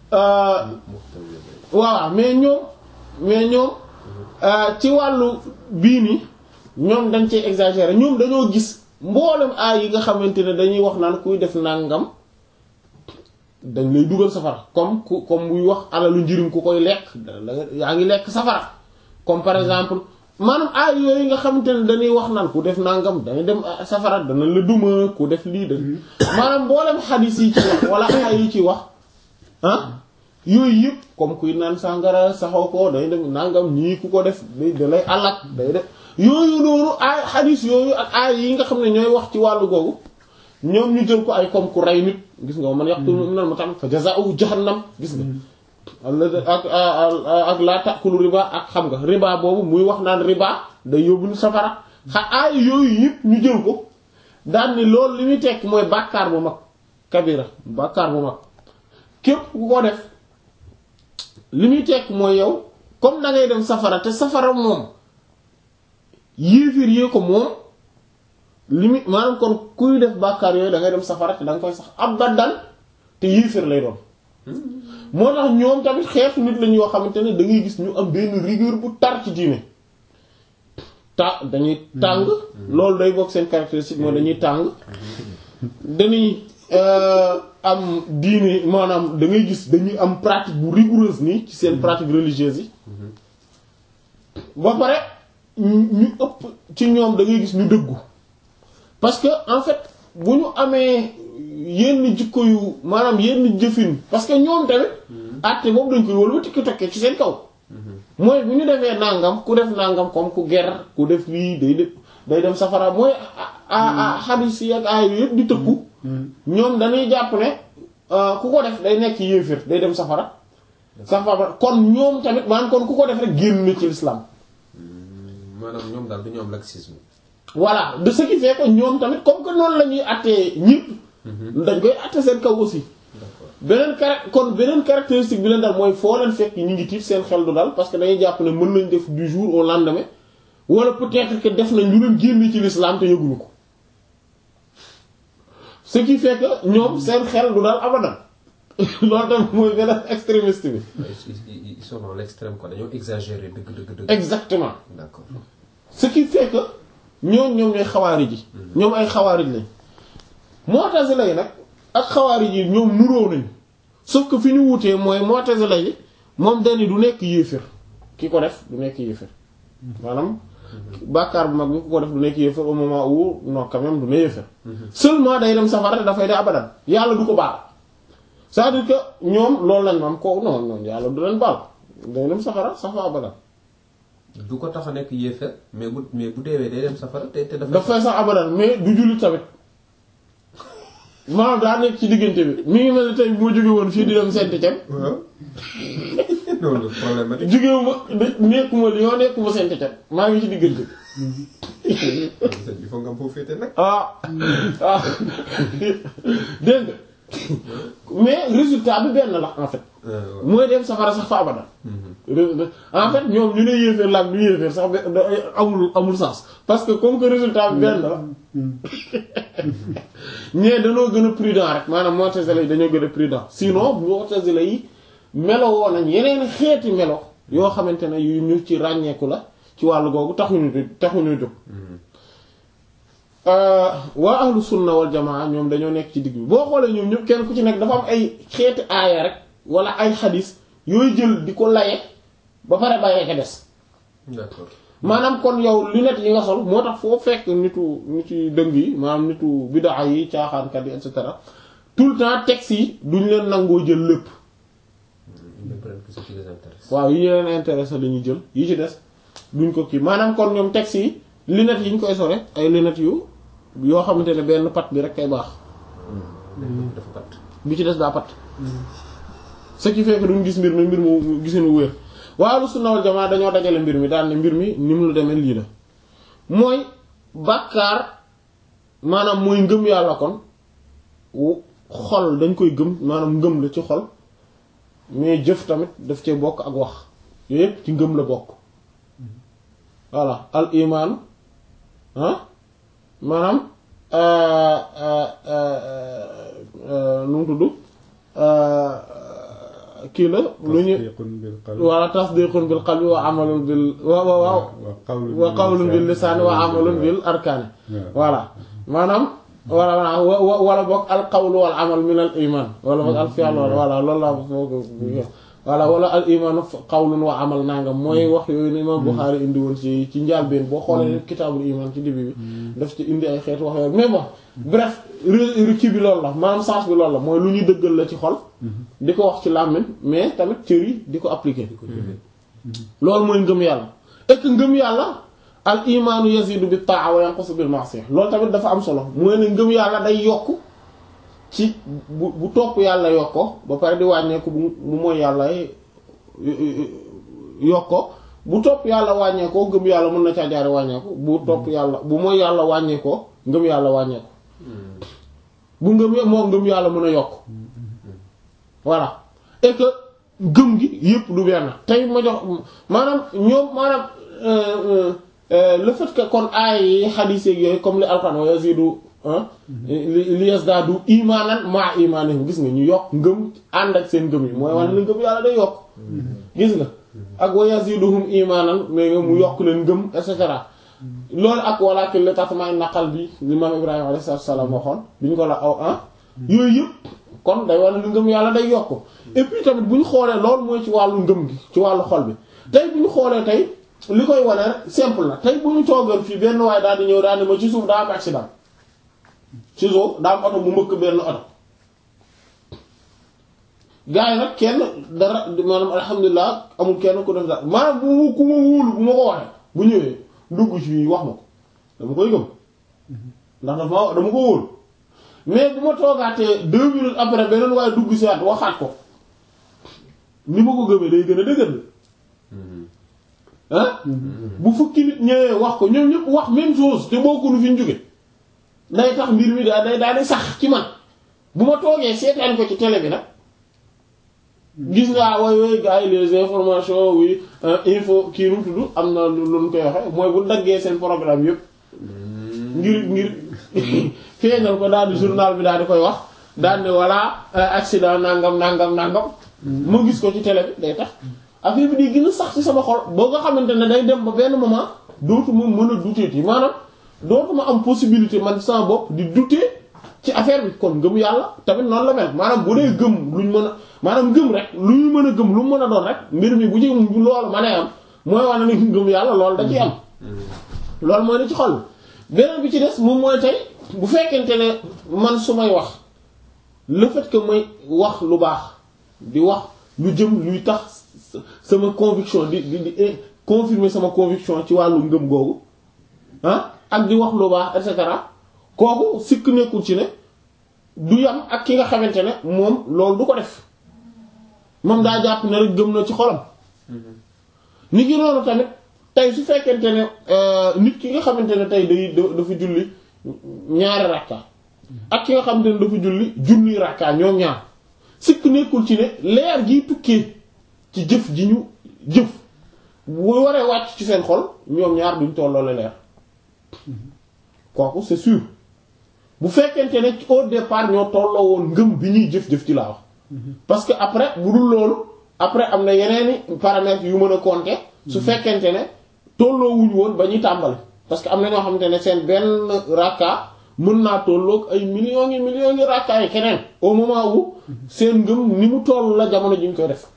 waaw mais ñoom mais ñoom ci wàllu bii ni ñoom dañ cee exagérer ñoom dañoo gis mboolem aay yi nga xamante ne dañuy wax naan kuy def nàngam dañ lay dugal safara comme ku comme muy wax alalu njirim ku koy lekk yaa ngi lekk safara comme par exemple maanaam aay yooyu nga xamante ne dañuy wax naan ku def nangam dañuy dem safara dana la duma ku def lii de maanaam mboolem xadis yi ci wax wala aay yi ci wax ah yooyu yëpp comme kuy naan sàngara saxoo ko day dem nangam ñii ku ko def day da lay alak day def yooyu noonu aay xadis yooyu ak aay yi nga xam ne ñooy wax ci wàllu googu ñoom ñu jël ko ay comme ku rey nit gis nga man yaqtul mu'mina muta'ammidan fa jazaa'uhu jahannam gis nga ak ak laa ta'kulu riba ak xam nga riba boobu muy wax naan riba day yóbbu ni safara xa aay yooyu yëpp ñu jël ko daan ni loolu li muy tekk mooy bàkkaar bu mag kabira bàkkaar bu mag képp ku ko def li muy tekk mooy yow comme da ngay dem safara te safara moom yéefir yee ko moom li muy maanaam kon kuy def bàkkaar yooyu da ngay dem safara te da nga koy sax abadan te yéefir lay doon moo tax ñoom tamit xeetu nit lañ yoo xamante ne da ngay gis ñu am benn rigueur bu tar ci diine ta dañuy tàng loolu day bokk seen caractéristique mooy dañuy tàng dañuy am diine maanaam da ngay gis dañuy am pratique bu rigoureuse nii ci seen pratique religieuse yi ba pare ñu ëpp ci ñoom da ngay gis ñu dëggu parce que en fait bu ñu amee yenn jikko yu maanaam yenn jëfin parce que ñoom tamit àtte boobu dañ koy wëlbati ki tokkee ci seen kaw mooy bu ñu defee nangam ku def nangam comme ku ger ku def lii day def day dem safara mooy a xadis yi ak aay yëpp di tëkku ñoom dañuy jàpp ne ku ko def day nekk yéefir day dem safara safara kon ñoom tamit maanaam kon ku ko def rek génn na ci l'islam maanaam ñoom daal dañoo am laxisme voilà de ce qui fait que ñoom tamit comme que noonu la ñuy attee ñëpp dañ koy atte seen kaw aussi beneen car kon beneen caractéristique bi leen dal mooy foo leen fekk ñu ngi tiit seen xel du dal parce que dañuy jàpp ne mën nañ def du jour au lendemain wala peut-être que def nañ lu leen génn ci l'islam te yëguñu ko ce qui fait que ñoom seen xel du dal abadan loolu tamit mooy beneen extrémiste bi ils sont dans l'extrême quoi dañoo exagérer dëgg dëgg dëgg exactement d'accord ce qui fait que ñoom ñoom ñooy xawaari ji ñoom ay xawaari lañ mu'tazila yi nag ak xawaari ji ñoom nuróo nañ sauf que fi ñu wutee mooy mu'tazila yi moom dani du nekk yéefér ki ko def du nekk yéefér maanaam bàkkaar bu mag bi ku ko def du nekk yéefér au moment où non quand même du ne yéefér seulement day dem safara te dafay de abadan yàlla du ko baal c'est-à-dire que ñoom loolu lañ maam ko non non yàlla du leen baal day dem safara safa abadan du ko tax a nekk yéefar mais bu mais bu deewee day dem safara te te dafa dafay sax abadan mais du jullit tamit maanaam daa nekk ci diggante bi mi ngi mel ni tey moo jóge woon fii di dem Saint-Étienne waaw loolu problème la jógewuma nekkuma Lyon nekkuma Saint-Étienne maa ngi ci diggante bi il faut nga am foofu féete nag ah ah dégg nga mais résultat bi benn la en fait mooy dem safara sax fa abadan en fait ñoom ñu ne yéeféer la ak du yéeféer sax be- da- amul amul sens parce que comme que résultat bi benn la ñee dañoo gën a prudent rek maanaam mu'tazila yi dañoo gën a prudent sinon mu'tazila yi melo woo nañ yeneen xeeti melo yoo xamante ne yu ñu ci ràññeeku la ci wàllu googu taxuñu taxuñu jóg waa ahlu sunna wal jamaa ñoom dañoo nekk ci digg bi boo xoolee ñoom ñëpp kenn ku ci nekk dafa am ay xeeti aaya rek wala ay xadis yooyu jël di ko laye ba pare bàyyee ka des d'accord maanaam kon yow lunette yi nga sol moo tax foo fekk nitu nitu dëng yi maanaam nitu bidaa yi caaxaankat yi et cetera tout le temps texte yi duñ leen nangoo jël lépp ils ne prennent que ce qui les intéresse waaw yi ñu leen intéressé la ñuy jël yi ci des duñ ko kii maanaam kon ñoom texte yi lunettes yi ñu koy sore ay lunettes yu yoo xamante ne benn pat bi rek kay baax dafa pat bi ci des daa pat ce qui fait que duñ gis mbir mi mbir mu gisinu wér waa lu sunna wal jamaa dañoo dajale mbir mi daal ne mbir mi ni mu la demee lii la mooy bàkkaar maanaam mooy ngëm yàlla kon xol dañ koy gëm maanaam ngëm la ci xol mais jëf tamit daf cee bokk ak wax yooyu yëpp ci ngëm la bokk voilà al iman ah maanaam nu mu tudd kii la lu ñu tasdiqun bil qalbi wala tasdiqun bil qalbi wa amalun bil wa wa waaw wa qawlun bil lisaani wa amalun bil arkaani voilà maanaam wala wala wala boog al qawlu wal amal min al iman wala boog al fi'l wala loolu laa foog voilà wala al iman qawlun wa amal nangam mooy wax yooyu ne imam Bukhari indi woon ci ci njàlbeen boo xoolee kitaabul iman ci début bi daf ci indi ay xeetu wax yooyu mais bon bref kii bi loolu la maanaam sens bi loolu la mooy lu ñuy dëggal la ci xol di ko wax ci làmmiñ mais tamit cër yi di ko appliquer loolu mooy ngëm yàlla et que ngëm yàlla al imaanu yazidu bi ta'a wa yanqusu bil ma'siyah loolu tamit dafa am solo mooy ne ngëm yàlla day yokk ci bu bu topp yàlla yokko ba pare di wàññeeku bu bu mooy yàlla yokko bu topp yàlla wàññeekoo ngëm yàlla mën na caa jaare wàññeeku bu topp yàlla bu mooy yàlla wàññeekoo ngëm yàlla wàññeeku bu ngëm moo ngëm yàlla mën a yokk voilà et que gëm gi yépp du benn tey ma jox maanaam ñoom maanaam le fait que kon aay yi xadiis yooyu comme li alxuraan wa yazidu li yazdaadu imaanan maa imaanihim gis nga ñu yokk ngëm ànd ak seen ngëm yi mooy wane ne ngëm yàlla day yokk gis nga ak wa yaziduhum imaanan mais nga mu yokk leen ngëm et cetera loolu ak walaakin li tatma'inna qalbi li maam Ibrahima alayhi salaam waxoon bi ñu ko la aw ah yooyu yëpp kon day wane ne ngëm yàlla day yokk et puis tamit bu ñu xoolee loolu mooy ci wàllu ngëm gi ci wàllu xol bi tey bu ñu xoolee tey li koy wane simple la tey bu ñu toogal fii benn waaye daal di ñëw daal di ma ci suuf daa am accident ci suuf daa am oto bu mbëkk benn oto gars yi nag kenn dara maanaam alhamdulilah amul kenn ku def dara maanaam bu ku ma wóolu bu ma ko waxee bu ñëwee dugg ci wax ma ko dama koy gëm ndax dafa dama ko wóolu mais bu ma toogaatee deux minutes après beneen waaye dugg si waat waxaat ko ni ma ko gëmee day gën a dëgër ah bu fukki nit ñëwee wax ko ñoom ñëpp wax même chose te bokkunu fi ñu jóge day tax mbir mi daa day daal di sax ci man bu ma toogee seetaan ko ci télé bi nag gis nga way way gars yi les informations oui info kii nu tudd am na lu ñu koy waxe mooy bu daggee seen programme yëpp ngir ngir feeñal ko daal di journal bi daal di koy wax daal ne voilà accident nangam nangam nangam ma gis ko ci télé bi day tax affaire bi di gën a sax ci sama xol boo nga xamante ne day dem ba benn moment dootuma mën a douter yi maanaam dootuma am possibilité man sama bopp di douter ci affaire bi kon ngëm yàlla tamit noonu la mel maanaam bu dee gëm luñ mën a maanaam gëm rek lu ñu mën a gëm lu mu mën a doon rek mbir mi bu ci loolu ma nee am mooy wane ne ngëm yàlla loolu da ciy am loolu mooy ne ci xol beneen bi ci des moom mooy tey bu fekkente ne man su may wax le fait que may wax lu baax di wax lu jëm luy tax sama conviction di di di confirmer sama conviction ci wàllu ngëm googu ah ak di wax lu baax et cetera kooku sikk nekkul ci ne du yam ak ki nga xamante ne moom loolu du ko def moom daa jàpp ne rek gëm na ci xolam nit ki noonu tamit tey su fekkente ne nit ki nga xamante ne tey day dafa julli ñaari rakka ak ki nga xamante ne dafa julli junni rakka ñoom ñaar sikk nekkul ci ne leer gi tukkee ci jëf ji ñu jëf bu waree wàcc ci seen xol ñoom ñaar duñ tolloole leer kooku c'est sûr bu fekkente ne au départ ñoo tolloo woon ngëm bi ñuy jëf-jëf ci laa wax parce que après bu dul loolu après am na yeneeni paramètres yu mën a compter su fekkente ne tolloo wuñ woon ba ñuy tàmbali parce que am na ñoo xamante ne seen benn rakka mën naa tolloog ay millions ngi millions ngi rakka yi keneen au moment où seen ngëm ni mu toll la jamono ji ñu koy def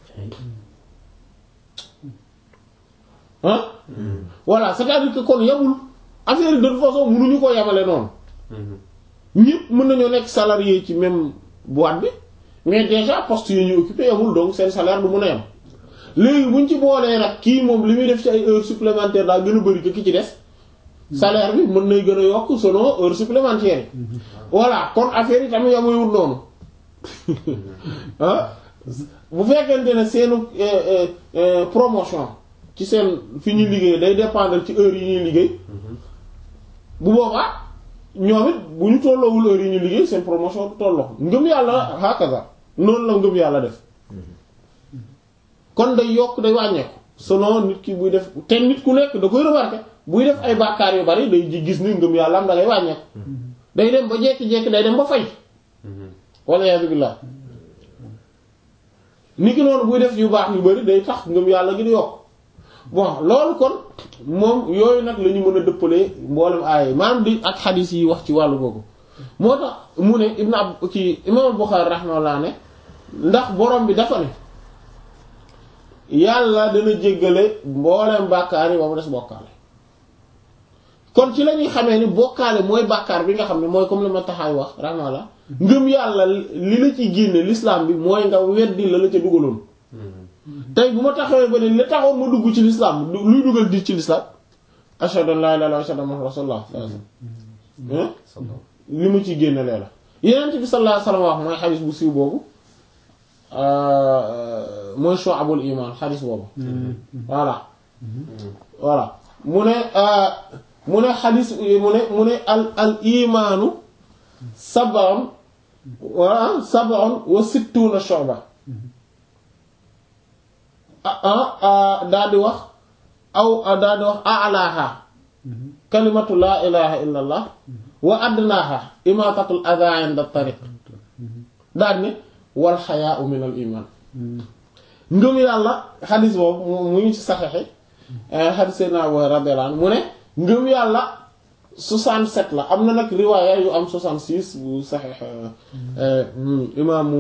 ah voilà c'est-à-dire que kon yamul affaire de toute façon mënuñu ko yamale noonu ñëpp mën nañoo nekk salarié ci même boîte bi mais déjà poste yi ñu occupé yamul donc seen salaire du mën a yam léegi buñ ci boolee nag kii moom li muy def ci ay heures supplémentaires daa gën a bari que ki ci des salaire bi mën nay gën a yokk selon heures supplémentaires yi voilà kon affaire yi tamit yamuyul noonu ah bu fekkente ne seenu promotion ci seen fi ñuy liggéey day dépendre ci heures yi ñuy liggéey bu boobaa ñoom it bu ñu tolloowul heure yi ñu liggéey seen promotion du tolloo ngëm yàlla hakaza noonu la ngëm yàlla def kon day yokk day wàññeeku selon nit ki buy def te nit ku nekk da koy remarquer buy def ay bàkkaar yu bari day gis ni ngëm yàlla am da ngay wàññeeku day dem ba jekki-jekki day dem ba fay walla yaa billah ni ki noonu buy def yu baax yu bari day tax ngëm yàlla gi di yokk bon loolu kon moom yooyu nag la ñu mën a dëppalee mboolem aaya maanaam di ak xadiis yi wax ci wàllu googu moo tax mu ne ibn ab ci imam Bukhari rahimahullah ne ndax borom bi dafa ne yàlla dana jéggale mboolem bàkkaar yi ba mu des bokkaale kon ci la ñuy xamee ni bokkaale mooy bàkkaar bi nga xam ne mooy comme li ma taxaay wax rahimahullah ngëm yàlla li la ci génne l'islam bi mooy nga weddi la la ca dugaloon tey bu ma taxawee ba ne li taxoon ma dugg ci l'islam luy dugal di ci l'islam ashhadu an la ilaha illallah wa ashhadu anna rasulullah li mu ci génne lee la yeneen bi sallallahu alayhi wasallam wax mooy xadis bu siiw boobu mooy shu'abul iman xadis boobu voilà voilà mu ne mu ne xadis mu ne mu ne al al imaanu sab'un wa sab'un wa sittuna shu'ba ah daal di wax aw daal di wax a'laha kalimatu laa ilaha illa allah wa adnaaha imaatatul adaa inda tariq daal ne wal xayaau min al iman ngëm yàlla xadis boobu mu ngi ci saxeexi xadis Seydina Abu radiyallahu anhu mu ne ngëm yàlla 67 la am na nag riwaaya yu am 66 bu saxeex imaamu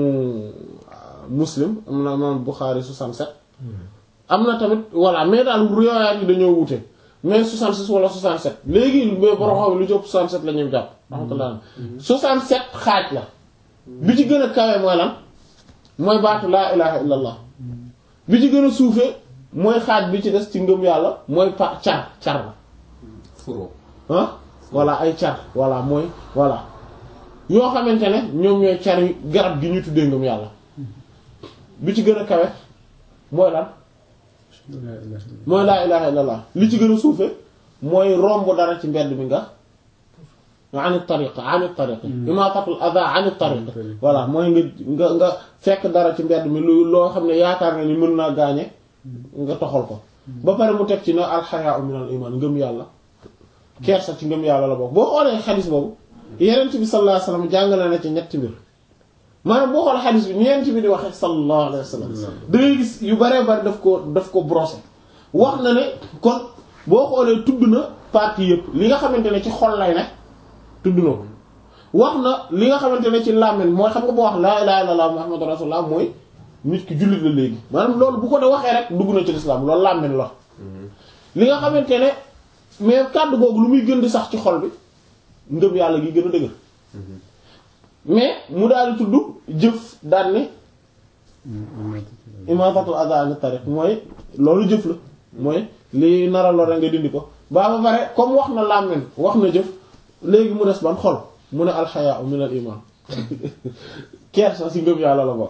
muslim am na imaamu Buxaari 67 am na tamit voilà mais daal riwaayaat yi dañoo wute mais 66 wala 67 léegi mais borom xam lu ci ëpp 67 la ñuy jàpp. alhamdulilah 67 xaaj la. bi ci gën a kawe mooy lan mooy baatu laa ilaha illallah bi ci gën a suufee mooy xaaj bi ci des ci ngëm yàlla mooy pa car car la. furo. ah voilà ay car voilà mooy voilà yoo xamante ne ñoom ñooy car yi garab gi ñu tuddee ngëm yàlla bi ci gën a kawe mooy lan. mooy laa ilaha illallah li ci gën a suufe mooy romb dara ci mbedd mi nga ani tariq ani tariq imaatatul adha ani tariq voilà mooy nga nga nga fekk dara ci mbedd mi lu loo xam ne yaakaar nga ni mën naa gaañe nga toxal ko ba pare mu teg ci na alxayaa min al iman ngëm yàlla kersa ci ngëm yàlla la bokk boo xoolee xadis boobu yenent bi sallallahu alayhi wasallam jàngale na ci ñetti mbir maanaam boo xoolee xadis bi ñeent bi di waxee sallallahu alayhi wa sallam da ngay gis yu baree bari daf ko daf ko brosser wax na ne kon boo xoolee tudd na partie yëpp li nga xamante ne ci xol lay ne tudd na ko wax na li nga xamante ne ci làmmiñ mooy xam nga boo wax laa ilaha illallah muhammadu rasulullah mooy nit ki jullit la léegi maanaam loolu bu ko de waxee rek dugg na ci lislaam loolu làmmiñ la li nga xamante ne mais kàddu googu lu muy gën di sax ci xol bi ngëm yàlla gi gën a dëgër mais mu daal di tudd jëf daan ne imaatatul adha an tariq mooy loolu jëf la mooy li nara lore nga dindi ko baa ba pare comme wax na làmmiñ wax na jëf léegi mu des ban xol mu ne alxayaa min al iman kersa si ngëm yàlla la bokk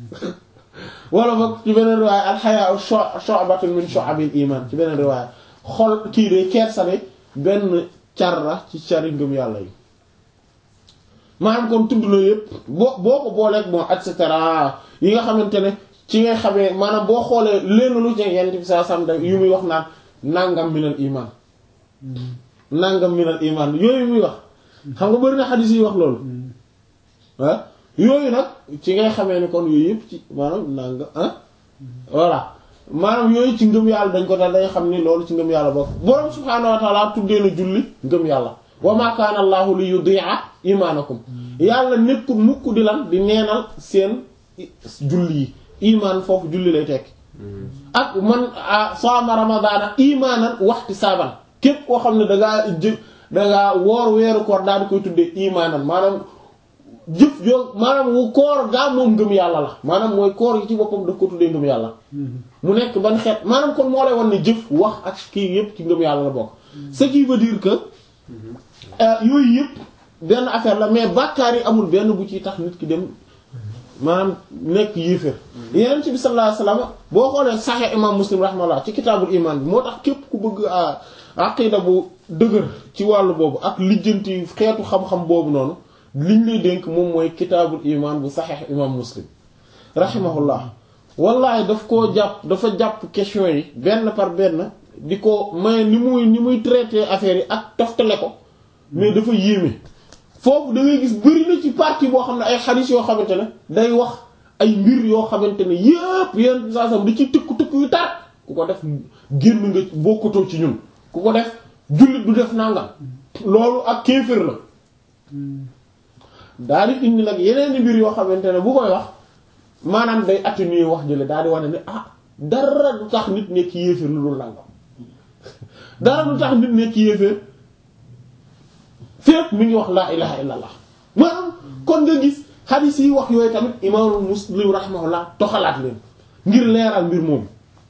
wala boog ci beneen riwaaya alxayaa shu'batun min shu'abil iman ci beneen riwaaya xol kii de kersa de benn car la ci cari ngëm yàlla yi maanaam kon tudd na yëpp boo boo ko booleeg bon et cetera yi nga xamante ne ci ngay xamee maanaam boo xoolee lenn lu ci yenn bi saa sam da yu muy wax naan nangam minal iman nangam minal iman yooyu muy wax xam nga bari na xadis yi wax loolu ah yooyu nag ci ngay xamee ni kon yooyu yëpp ci maanaam nangam ah voilà maanaam yooyu ci ngëm yàlla dañ ko dal day xam ni loolu ci ngëm yàlla bokk borom subhaanahu wa ta'ala tuddee na julli ngëm yàlla wa ma kaana allahu li yudi'a imaanakum yàlla nekkul mukk di lan di neenal seen julli yi imaan foofu julli lay tekki ak man saama ramadaana imaanan waxti saaban képp koo xam ne dangaa jë dangaa woor weeru koor daal di koy tuddee imaanan maanaam jëf yoo maanaam wu koor gaa moom ngëm yàlla la maanaam mooy koor yi ci boppam daf ko tuddee ngëm yàlla mu nekk ban xeet maanaam kon moo lay wan ne jëf wax ak kii yépp ci ngëm yàlla la bokk ce qui veut dire que yooyu yëpp benn affaire la mais bàkkaar yi amul benn bu ciy tax nit ki dem maanaam nekk yéeféer yeneen ci bi sallallahu alayhi wasallam boo xoolee saxee imam muslim rahmallah ci kitaabul iman bi moo tax képp ku bëgg a aqida bu dëgër ci wàllu boobu ak lijjanti xeetu xam-xam boobu noonu liñ lay dénk moom mooy kitaabul iman bu saxeex imam muslim rahimahullah wallaay daf koo jàpp dafa jàpp question yi benn par benn di ko may ni muy ni muy traité affaire yi ak toftale ko mais dafa yéeme foofu da ngay gis bëri na ci partie boo xam ne ay xaris yoo xamante ne day wax ay mbir yoo xamante ne yépp yenn saa sam da ci tëkku tëkku yu tar ku ko def génn nga bokkatoo ci ñun ku ko def jullit du def nangam loolu ak kéefër la daal di indi nag yeneen mbir yoo xamante ne bu koy wax maanaam day atténuer wax jële daal di wane ne ah dara du tax nit nekk yéeféer lu dul nangam dara du tax nit nekk yéeféer fépp mi ngi wax laa ilaha illallah maanaam kon nga gis hadith yi wax yooyu tamit imaamu muslim rahimahullah toxalaat leen ngir leeral mbir moom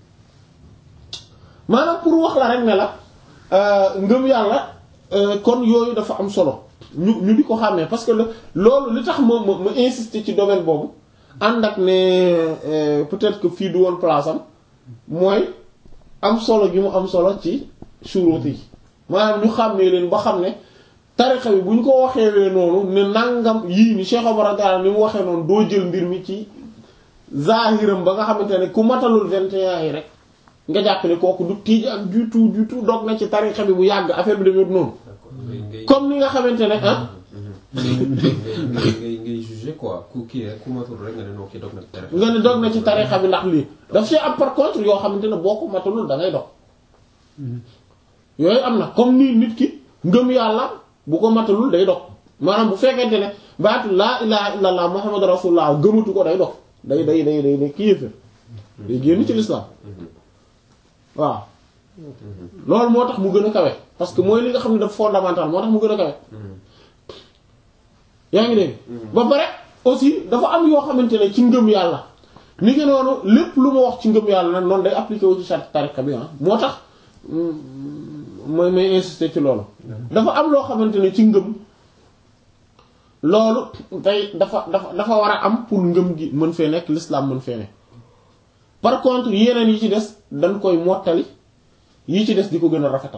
maanaam pour wax la rek ne la ngëm yàlla kon yooyu dafa am solo ñu ñu di ko xàmmee parce que loolu li tax ma ma ma insister ci domaine boobu ànd ak ne peut-être que fii du woon place am mooy am solo gi mu am solo ci shuruut yi maanaam ñu xàmmee leen ba xam ne tarixa bi bu ñu ko waxeewee noonu ne nangam yii ni Cheikh Omar Diallo ni mu waxee noonu doo jël mbir mi ci zahiram ba nga xamante ne ku matalul 21 yi rek nga jàpp ne kooku du tiij ak du tout du tout dog na ci tarixa bi bu yàgg affaire bi demee noonu. comme ni nga xamante ne ah. ngay ngay ngay juger quoi ku kii rek ku matul rek nga ne noo kii dog na ci tarixa nga ne dog na ci tarixa bi ndax lii daf see am par contre yoo xamante ne boo ko matalul da ngay dog yooyu am na comme nii nit ki ngëm yàlla bu ko matalul day dog maanaam bu fekkente ne baatu laa ilaha illallah muhammadu rasulullah gëmatu ko day dog day day day day day kii yëfe day génn ci l'islam waaw loolu moo tax mu gën a kawe parce que mooy li nga xam ne dafa fondamental moo tax mu gën a kawe yaa ngi dégg ba pare aussi dafa am yoo xamante ne ci ngëm yàlla ni ngi noonu lépp lu ma wax ci ngëm yàlla nag noonu day appliqué wu ci charte tariqa bi ah moo tax mooy may insister ci loolu dafa am loo xamante ne ci ngëm loolu day dafa dafa dafa war a am pour ngëm gi mën fee nekk l'islam mën fee nekk par contre yeneen yi ci des dañ koy mottali yi ci des di ko gën a rafetal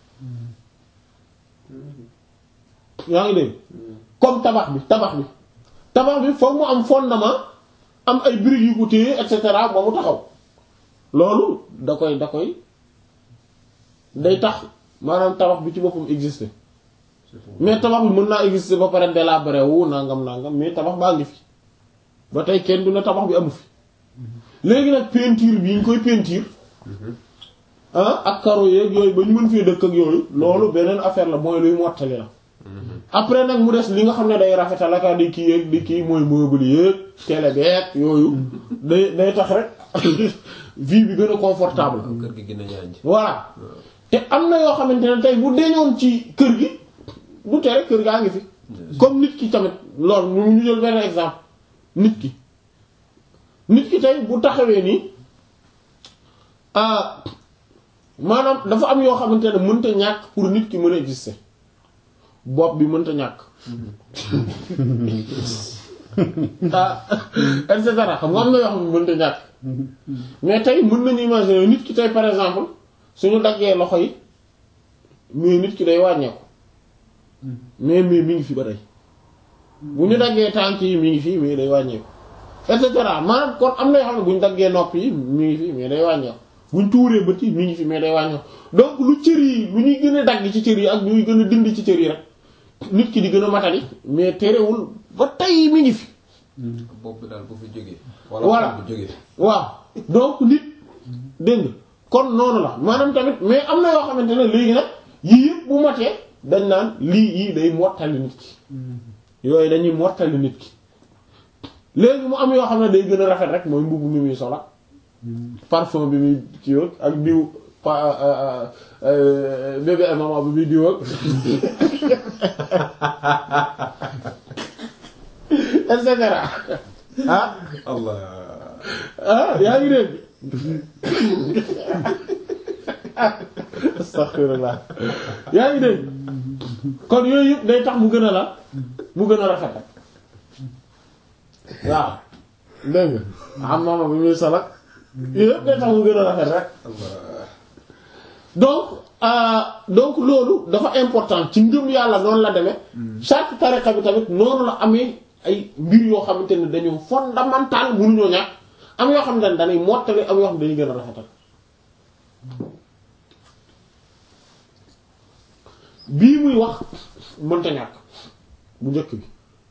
yaa ngi dégg comme tabax bi tabax bi tabax bi foog mu am fondement am ay briques yu ko téye et cetera ba mu taxaw loolu da koy da koy day tax maanaam tabax bi ci boppam exister mais tabax bi mën naa exister ba pare délabré wu nangam nangam mais tabax baa ngi fi ba tey kenn du ne tabax bi amu fi léegi nag peinture bi ñu koy peinture ah ak karo yeeg yooyu ba ñu mën fee dëkk ak yooyu loolu beneen affaire la mooy luy mottali la après nag mu des li nga xam ne day rafetal ak di kii yeeg di kii mooy meuble yeeg télé beeg yooyu day day tax rek vie bi gën a confortable kër gi gën a ñaañ voilà te am na yoo xamante ne tey bu deñoon ci kër gi du tere kër gaa ngi fi comme nit ki tamit loolu ñu ñu jël benn exemple nit ki nit ki tey bu taxawee nii maanaam dafa am yoo xamante ne mënta ñàkk pour nit ki mën a exister bopp bi mënta ñàkk ah et cetera xam nga am na yoo xam ne mënta ñàkk mais tey mën nañu imaginer nit ki tey par exemple suñu daggee loxo yi mais nit ki day wàññeeku mais mais mi ngi fi ba tey bu ñu daggee tànk yi mi ngi fi mais day wàññeeku et cetera maanaam kon am na yoo xam ne bu ñu daggee nopp yi mi ngi fi mais day wàññeeku bu ñu tuuree bët yi mi ngi fi mais day wàññeeku donc lu cër yi lu ñuy gën a dagg ci cër yi ak ñuy gën a dindi ci cër yi rek nit ki di gën a matali mais terewul ba tey mi ngi fi. bopp bi daal bu fi jógee. voilà wala bu jógee. waaw donc nit dégg nga kon noonu la maanaam tamit mais am na yoo xamante ne léegi nag yii yëpp bu matee dañ naan lii yii day mottali nit ki yooyu dañuy mottali nit ki léegi mu am yoo xam ne day gën a rafet rek mooy mbubb mi muy sola parfum bi muy ci ak diw pa bébé maman bi muy diw ak et cetera ah Allah. ah yaa ngi dégg astaghfirullah yaa ngi dégg kon yooyu yëpp day tax mu gën a la mu gën a rafet rek waaw dégg nga am maama bi muy salak yooyu yëpp day tax mu gën a rafet rek Allah. donc euh, donc loolu dafa important ci ngëm yàlla noonu la demee chaque tariqa bi tamit noonu la amee ay mbir yoo xamante ne dañoo fondamental mënuñoo ñàkk am yoo xam ne dañuy mottali am yoo xam ne dañuy gën a rafetal bii muy wax mënta ñàkk bu njëkk bi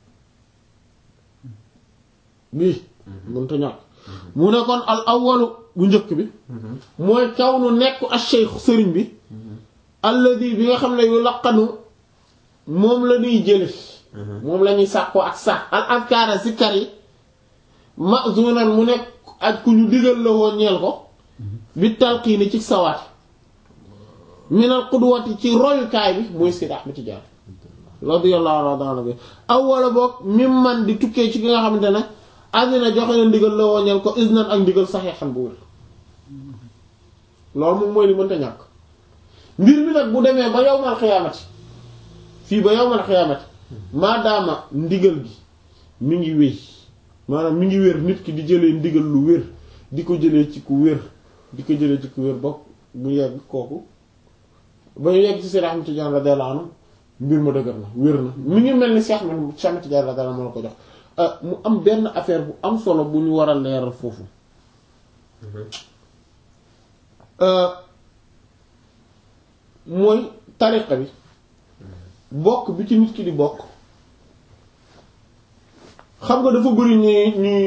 bii mënta ñàkk mu ne kon al awwalu bu njëkk bi mooy kaw nu nekk ash-shaykh sëriñ bi alladi bi nga xam ne yu laqanu moom la ñuy jële moom la ñuy sàkkoo ak sax al azkaara zikkar yi mazunan mu nekk ak ku ñu digal la woon ñeel ko bi talqiini ci sawaat minal qudwati ci royukaay bi mooy Seydi Ahmad Tijaan radiyallahu anhu bi awwala boog mim man di tukkee ci ki nga xamante ne adina joxe na ndigal la woon ñeel ko isnan ak ndigal saxeexan bu wér loolu moom mooy li mënta ñàkk mbir mi nag bu demee ba yawmal xiyaamati fii ba yawmal xiyaamati maadaama ndigal gi mi ngi wéy maanaam mi ngi wér nit ki di jëlee ndigal lu wér di ko jëlee ci ku wér di ko jëlee ci ku wér bokk mu yegg kooku ba ñu yegg ci Seydi Ahmad Tijaan radiyallahu anhu mbir ma dëgër na wér na mi ngi mel ni Cheikh man Cheikh Ahmad Tijaan radiyallahu anhu moo la ko jox mu am benn affaire bu am solo bu ñu war a leeral foofu mooy tariqa bi bokk bi ci nit ki di bokk xam nga dafa bëri ñuy ñuy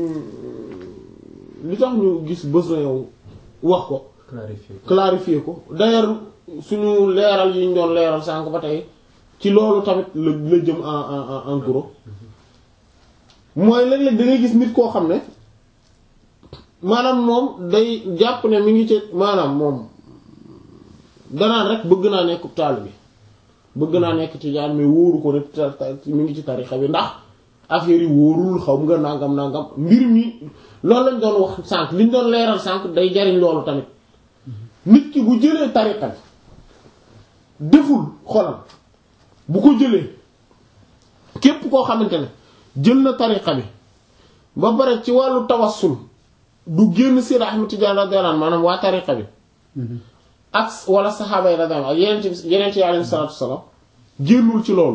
li tax ñu gis besoin yow wax ko clarifier ko clarifier ko d'ailleurs suñu leeral yi ñu doon leeral sànq ba tey ci loolu tamit la la jëm en en en gros mooy léeg-léeg da ngay gis nit koo xam ne maanaam moom day jàpp ne mi ngi ci maanaam moom danaan rek bëgg naa nekk taalibe bi bëgg naa nekk tijaan mais wóoru ko ne mi ngi ci tarixa bi ndax affaire yi wóorul xaw nga nangam nangam mbir mi loolu lañ doon wax sànq liñ doon leeral sànq day jariñ loolu tamit nit ki bu jëlee tarixa bi deful xolam bu ko jëlee képp koo xamante ne jël na tarixa bi ba pare ci wàllu tawassul du génn Seydi Ahmad Tijaan radiyallahu anhu maanaam waa tarixa bi ak wala saxaaba yi radiyallahu anhu ak yeneen ci yeneen ci alayhi salaatu wassalaam génnul ci loolu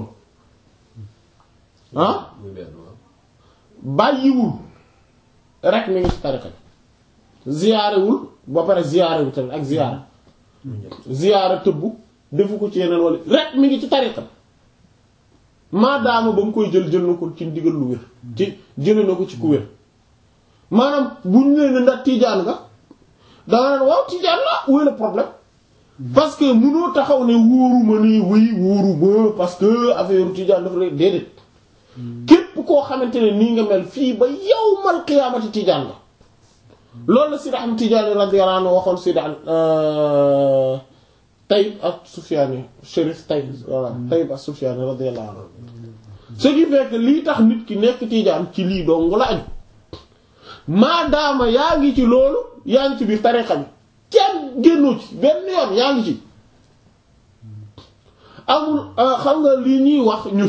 ah muy benn waaw bàyyiwul rek mi ngi ci tarixa bi ziyaarewul ba pare ziyaarewul tamit ak ziyaara muy ñett ziyaara tëbbu defu ko ci yeneen wala rek mi ngi ci tariqa maadaama ba mu koy jël jël na ko ci ndigal lu wér ci jële na ko ci ku wér maanaam bu ñu nee ne ndax tiijaan nga danga naan waaw tiijaan la où est le problème parce que mënoo taxaw ne wóoruma nii wéy wóoruma parce que affaire tiijaan dafa rek déedéet képp koo xamante ne nii nga mel fii ba yawmal qiyaamati tiijaan nga loolu la Sidi Ahmad Tijaani radiyallahu anhu waxoon Sidi Tayyib ak Sufyaani Chérif Tayyib voilà Tayyib ak Sufyaani radiyallahu anhu ce qui fait que lii tax nit ki nekk Tijaan ci lii dong la aju maadaama yaa ngi ci loolu yaa ngi ci biir tariqa bi kenn génnoo ci benn yoon yaa ngi ci amul xam nga lii ñuy wax ñu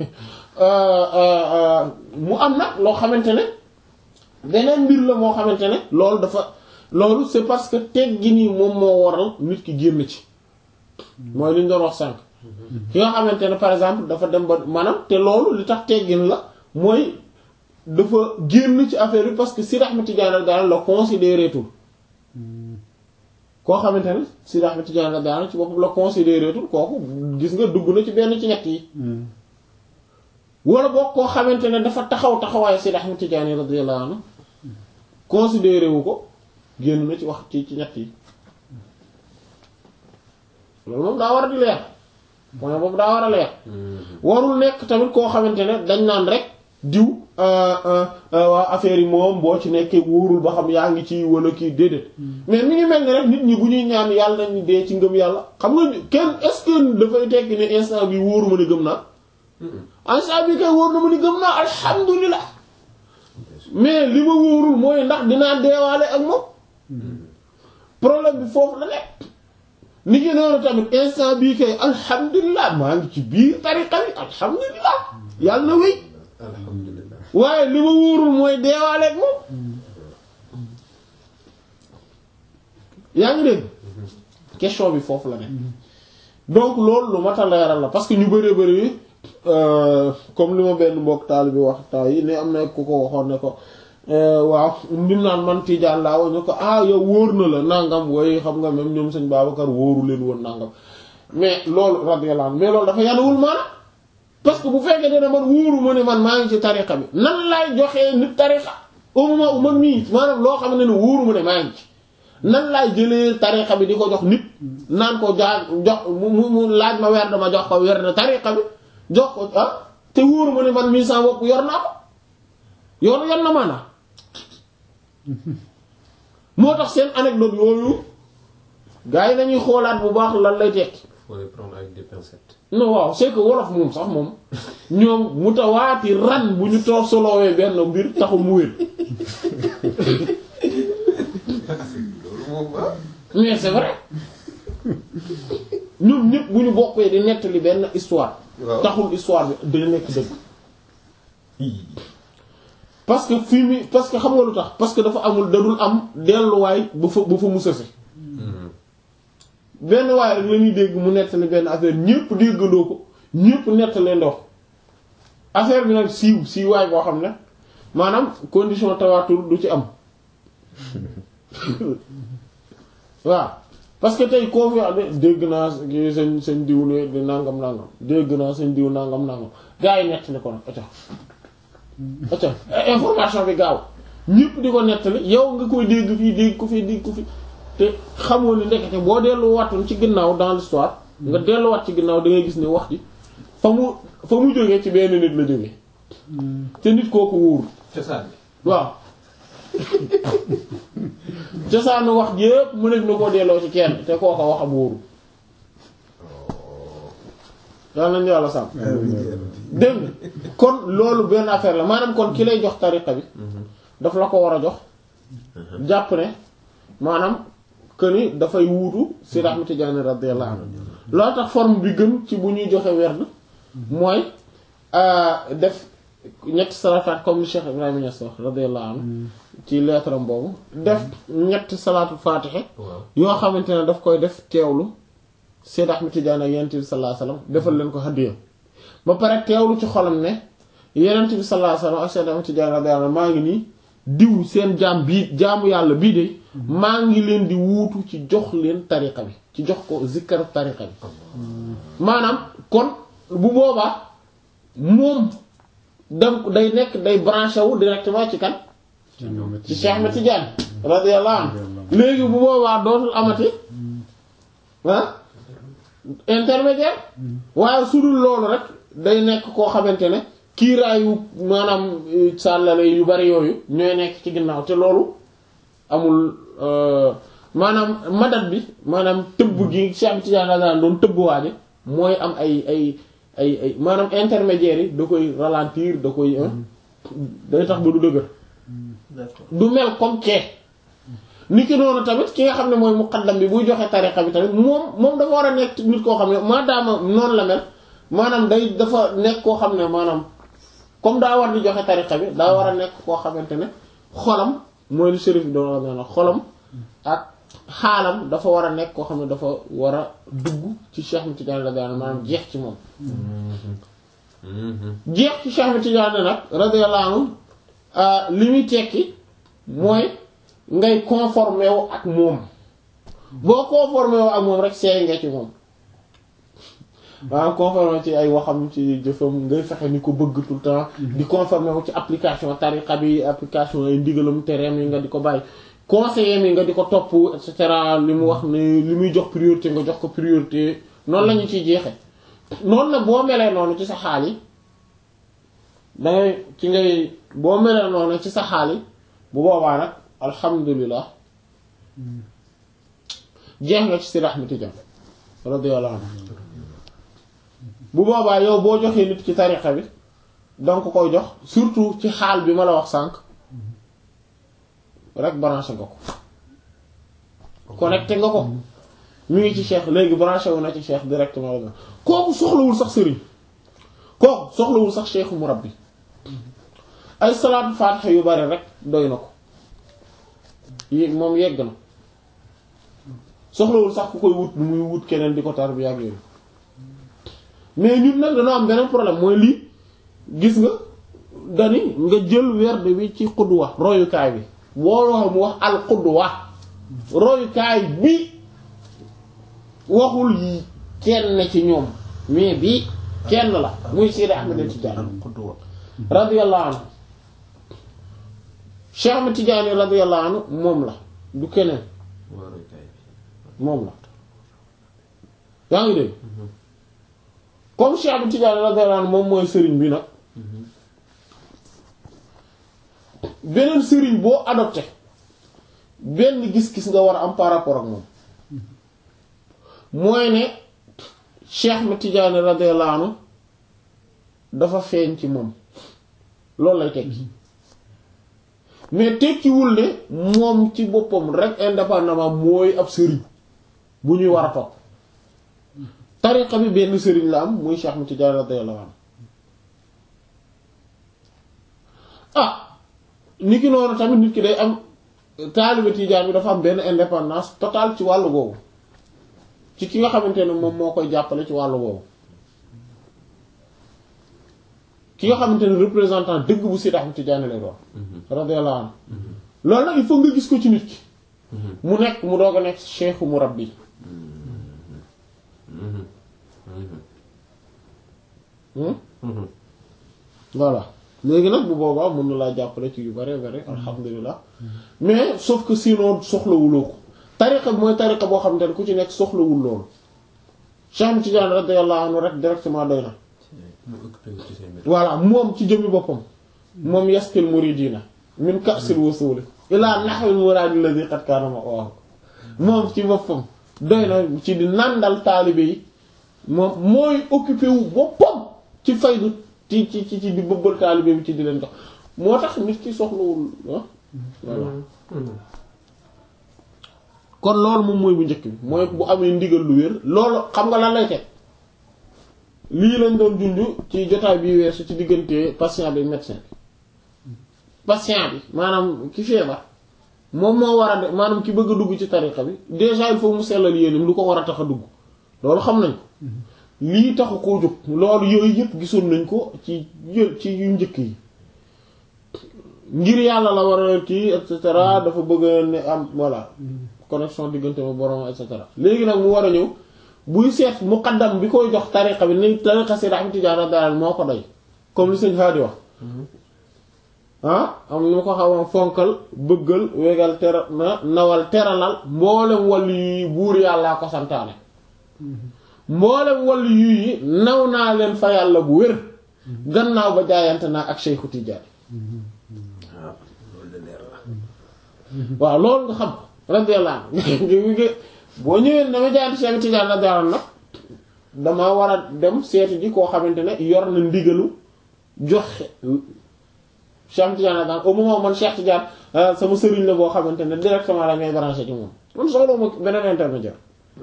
mu am nag loo xamante ne beneen mbir la moo xamante ne loolu dafa loolu c'est parce que teggi nii moom moo waral nit ki génn ci mooy li ñu doon wax sànq ki nga xamante ne par exemple dafa dem ba maanaam te loolu li tax teggin la mooy dafa génn ci affaire bi parce que Sidi Ahmed Tidiane daal la considéré tout koo xamante ne Sidi Ahmed Tidiane daal ci boppam la considéré tout kooku gis nga dugg na ci benn ci ñett yi wala boog koo xamante ne dafa taxaw taxawaayu Sidi Ahmed Tidiane radiyallahu anhu considéré wu ko génn na ci wax ci ci ñett yi loolu moom daa war a di leer point boobu daa war a leer warul nekk tamit koo xamante ne dañ naan rek diw waa affaire yi moom boo ci nekkee wóorul ba xam yaa ngi ci wala kii déedéet mais mi ngi mel ni rek nit ñi bu ñuy ñaan yàlla nañu dee ci ngëm yàlla xam nga kenn est-ce que dafay tekki ne instant bi wóoruma ni gëm naa instant bi kay wóor na ma ni gëm naa alhamdulilah mais li ma wóorul mooy ndax dinaa deewaale ak moom problème bi foofu la nekk ni ki noonu tamit instant bii kay alhamdulilah maa ngi ci biir tariqa bi alhamdulilah yàlla na wéy alhamdulilah waaye li ma wóorul mooy deewaale ak moom yaa ngi dégg question bi foofu la nekk donc loolu lu mat a leeral la parce que ñu bëree bëri comme li ma benn mbokk taal bi wax taa yi ne am na ku ko waxoon ne ko waaw ndim naan man Tijaan laa ñu ko ah yow wóor na la nangam way xam nga même ñoom sëñ Babacar wóoru leen woon nangam mais loolu radiyallahu anhu mais loolu dafa yanuwul maanaam parce que bu fekkee dana man wóoru ma ne man maa ngi ci tariqa bi nan laay joxee nit tariqa au moment où man mii maanaam loo xam ne ne wóoru ma ne maa ngi ci nan laay jëlee tariqa bi di ko jox nit naan ko jaa jox mu mu laaj ma weer dama jox ko weer na tariqa bi jox ko ah te wóoru ma ne man mii sama bopp yor naa ko yor yor na maanaam moo tax seen anecdote yooyu gars yi nañuy xoolaat bu baax lan lay tekki faut les prendre avec des pincettes. non waaw c'est que wolof moom sax moom ñoom mutawaati ran bu ñu toog solowee benn mbir taxu mu wér loolu moom ah. mais c'est vrai ñoom ñëpp bu ñu bokkee di nettali benn histoire waaw taxul histoire bi dina nekk dëgg parce que fii mi parce que xam nga lu tax parce que dafa amul dadul am delluwaay ba fa ba fa mu sëse benn waay rek la ñuy dégg mu nettali benn affaire ñépp déggandoo ko ñépp nettalee ndox affaire bi nag siiw siiwaay boo xam ne maanaam condition tawaatur du ci am waaw parce que tey koo fi wax de dégg naa kii seen seen diw ne di nangam nangam dégg naa seen diw nangam nangam gaa yi nettali ko nag acca acca information bi gaaw ñépp di ko nettali yow nga koy dégg fii dégg ko fii dégg ko fii te xamoo ni ndekete boo delluwaatoon ci ginnaaw dans l'histoire nga delluwaat ci ginnaaw da ngay gis ne wax ji fa mu fa mu jógee ci benn nit la jógee te nit kooku wóoru cosaan bi. waaw cosaanu wax ji yépp mu nekk na koo delloo ci kenn te kooka wax am wóoru yàlla nañu yàlla sàmm dégg nga kon loolu benn affaire la maanaam kon ki lay jox tariqa bi daf la ko war a jox jàpp ne maanaam que ni dafay wuutu Seydi Ahmad Tijaani radiyallahu anhu loolu tax forme bi gën ci bu ñuy joxe werd mooy def ñetti salaatat comme Cheikh Ibrahima Niass wax radiyallahu anhu ci lettre am boobu def ñetti salaatu faatixe waaw yoo xamante ne daf koy def teewlu Seydi Ahmad Tijaani ak Yonent bi sallallahu alayhi wasallam defal leen ko hadiya ba pare teewlu ci xolam ne Yonent bi sallallahu alayhi wasallam ak Seydi Ahmad Tijaani radiyallahu anhu maa ngi nii diw seen jaam bii jaamu yàlla bii de maa ngi leen di wuutu ci jox leen tariqa bi ci jox ko zikkar tariqa bi maanaam kon bu boobaa moom donc day nekk day branché wu directement ci kan ci Cheikh Ahmed Tidiane radiyallahu anhu léegi bu boobaa dootul amati ah intermédiaire waaye su dul loolu rek day nekk koo xamante ne kiiraayu maanaam sàllale yu bari yooyu ñooy nekk ci ginnaaw te loolu amul maanaam madat bi maanaam tëbb gi Cheikh Ahmed Tidiane radiyallahu anhu doon tëbb waaje mooy am ay ay ay ay maanaam intermédiaires yi da koy ralentir da koy day tax ba du dëgër d'accord du mel comme kee ni ki noonu tamit ki nga xam ne mooy muqaddam bi buy joxe tariqa bi tamit moom moom dafa war a nekk nit koo xam ne maadaama noonu la mel maanaam day dafa nekk koo xam ne maanaam comme daa war di joxe tariqa bi daa war a nekk koo xamante ne xolam mooy li shérif bi doon wax xolam ak xaalam dafa war a nekk koo xam ne dafa war a dugg ci Cheikh Ahmed Tidiane radiyallahu anhu maanaam jeex ci moom jeex ci Cheikh Ahmed Tidiane nag radiyallahu anhu li muy tekki mooy ngay conformé wu ak moom boo conformé wu ak moom rek seey nga ci moom maanaam conformé ci ay waxam ci jëfam ngay fexe ni ko bëgg tout le temps di conformé wu ci application tariqa bi application ay ndigalam tereem yi nga di ko bàyyi conseiller mi nga di ko topp et cetera li mu wax ne li muy jox priorité nga jox ko priorité noonu la ñu ciy jeexe noonu nag boo melee noonu ci sa xaal yi dangay ci ngay boo melee noonu ci sa xaal yi bu boobaa nag alhamdulilah jeex nga ci Seydi Ahmed Tidiane radiyallahu anhu bu boobaa yow boo joxee nit ci tariqa bi danga ko koy jox surtout ci xaal bi ma la wax sànq rek branché nga ko connecté nga ko mu ngi ci cheikh léegi branché wu na ci cheikh directement la kooku soxlawul sax sëriñ kooku soxlawul sax cheikhu murabbi ay salaatu faatiha yu bari rek doy na ko yi moom yegg na soxlawul sax ku koy wut muy wut keneen di ko tarbiya ak yooyu mais ñun nag dañoo am beneen problème mooy lii gis nga dani nga jël werd bi ci xudwa royukaay bi booloo mu wax al xudwa royukaay bi waxul yi kenn ci ñoom mais bi kenn la muy Seydi Ahmed Tidiane Qudwa radiyallahu anhu Cheikh Ahmed Tidiane radiyallahu anhu moom la du keneen waa roykaay bi moom la yaa ngi dégg comme Cheikh Ahmed Tidiane radiyallahu anhu moom mooy sëriñ bi nag beneen sëriñ boo adopté benn gis-gis nga war a am par rapport ak moom mooy ne Cheikh Ahmed Tidiane radiyallahu anhu dafa feeñ ci moom loolu lay tekki mais tekkiwul ne moom ci boppam rek indépendamment mooy ab sëriñ bu ñuy war a topp tariqa bi benn sëriñ la am muy Cheikh Ahmed Tidiane radiyallahu anhu ah ni ki noonu tamit nit ki day am taalibe Tijaan bi dafa am benn indépendance totale ci wàllu boobu ci ki nga xamante ne moom moo koy jàppale ci wàllu boobu ki nga xamante ne représentant dëgg bu Seydi Ahmed Tidiane lay doon radiyallahu anhu loolu nag il faut nga gis ko ci nit ki mu nekk mu doog a nekk cheikhu murabbi voilà léegi nag bu boobaa mën na laa jàppale ci yu bare bare alhamdulilah mais sauf que sinon soxlawuloo ko tariqa bi mooy tariqa boo xamante ne ku ci nekk soxlawul loolu Cheikh Ahmed Tidiane radiyallahu anhu rek directement doy na mu occupé wu ci seen mbir voilà moom ci jëmmi boppam moom yaskil muridina min ka'sil wusuli ila nahwil muradi alladhi qad kana ma'wahu moom ci boppam doy na ci di nandal taalibe yi moom mooy occupé wu boppam ci faydu ci ci ci ci di bëbbal taalibe bi ci di leen jox moo tax nit ki soxlawul ah voilà kon loolu moom mooy bu njëkk bi mooy bu amee ndigal lu wér loolu xam nga lan lay teg lii lañ doon junj ci jotaay bi weesu ci diggante patient bi médecin bi patient bi maanaam ki feebar moom moo war a de maanaam ki bëgg a dugg ci tariqa bi déjà il faut mu sellal yéenam lu ko war a tax a dugg loolu xam nañ ko lii taxu koo jóg loolu yooyu yëpp gisoon nañ ko ci yë- ci yu njëkk yi ngir yàlla la war a kii et cetera dafa bëgg a ne am voilà connexion diggante ma borom et cetera léegi nag mu war a ñëw buy seet muqaddam bi koy jox tariqa bi ni tariqa Seydi Ahmed Tidiane radiyallahu moo ko doy comme li sëñ Fadi wax ah am nu ma ko xaw fonkal bëggal wegal tera na nawal teralal mboolem wàllu yi buur yàllaa ko santaane mboolem wàllu yi naw naa leen fa yàlla bu wér gannaaw ba jaayante naa ak Cheikhu Tidiane waaw loolu de leer la waaw loolu nga xam radiyallahu anhu boo ñëwee dama jaayante Cheikh Tidiane radiyallahu anhu nag dama war a dem seeti ji koo xamante ne yor na ndigalu joxe Cheikh Tidiane radiyallahu au moment man Cheikh Tidiane sama sëriñ la boo xamante ne directement la ngay branché ci moom man soxla ma beneen intermédiaire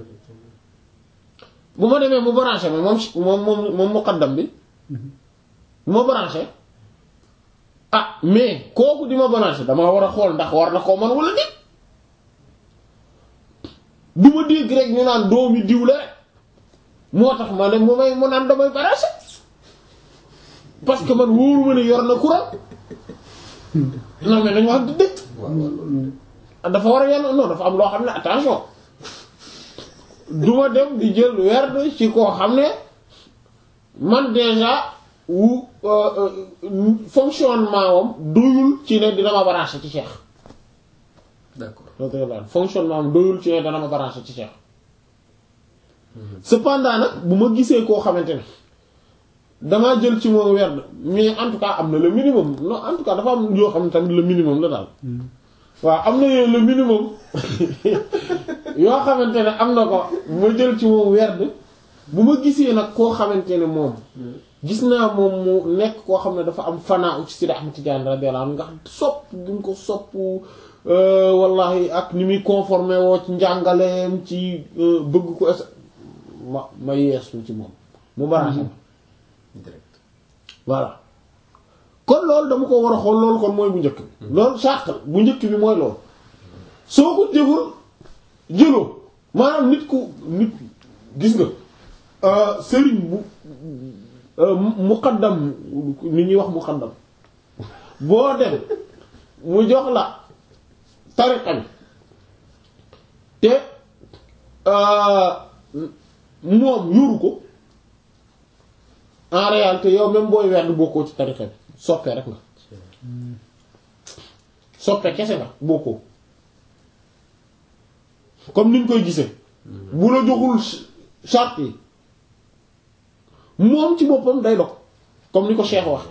bu ma demee mu branché ma moom moom moom moom muqaddam bi ma branché ah mais kooku di ma branché dama war a xool ndax war na koo man wala nit du ma dégg rek ñu naan doomi diw la rek moo tax ma dem mu may mu naan damay branché parce que man wóoru ma ne yor na courant non mais dañu wax di dëkk waaw waaw loolu de dafa war a yenn non dafa am loo xam ne attention du ma dem di jël werd ci koo xam ne man déjà wu fonctionnement wam doyul ci ne dina ma branché ci Cheikh d'accord fonctionnement am doyul ci ne dana ma branché ci Cheikh cependant nag bu ma gisee koo xamante ne damaa jël ci moom werd mais en tout cas am na le minimum non en tout cas dafa am yoo xam ne tamit le minimum la daal waaw am na yooyu le minimum yoo xamante ne am na ko ma jël ci moom werd bu ma gisee nag koo xamante ne moom gis naa moom mu nekk koo xam ne dafa am fanaa ci Sidi Ahmed Tidiane radiyallahu anhu nga xam sopp gi mu ko sopp wallahi ak ni muy conformé woo ci njàngaleem ci bëgg ko es ma ma yeesu ci moom mu baraxam direct voilà kon loolu dama ko war a xool loolu kon mooy bu njëkk bi loolu sàq bu njëkk bi mooy loolu soo ko jëful jëloo maanaam nit ku nit gis nga sëriñ bu muqaddam ni ñuy wax muqaddam boo dem mu jox la tariqa bi te moom yoru ko en réalité yow même booy werd bokkoo ci tariqa bi soppe rek nga soppe kese nga bokkoo comme niñ koy gisee bu la joxul charte yi moom ci boppam day dog comme ni ko Cheikh wax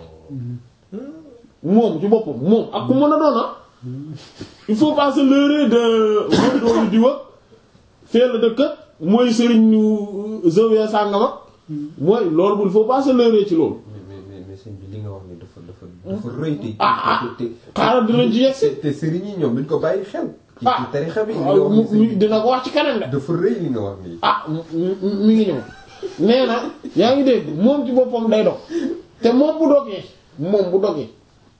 moom ci boppam moom ak ku mën a doon ah il faut pas se leurrer de mooy doolu di wag fee la dëkk mooy sëriñ ñu zawiya sàngama mooy loolu bu il faut pas se leurrer ci loolu mais mais mais sëñ bi li nga wax ni dafa dafa dafa rëy te ah ah te xaaral dina ci yegsi te te sëriñ yi ñoom duñ ko bàyyi xel ci ah ci tarixa bi li nga wax ni mu- sëñ bi dina ko wax ci kanam de dafa rëy li nga wax nii ah mi mi ngi ñëw nee na yaa ngi dégg moom ci boppam day dog te moom bu dogee moom bu dogee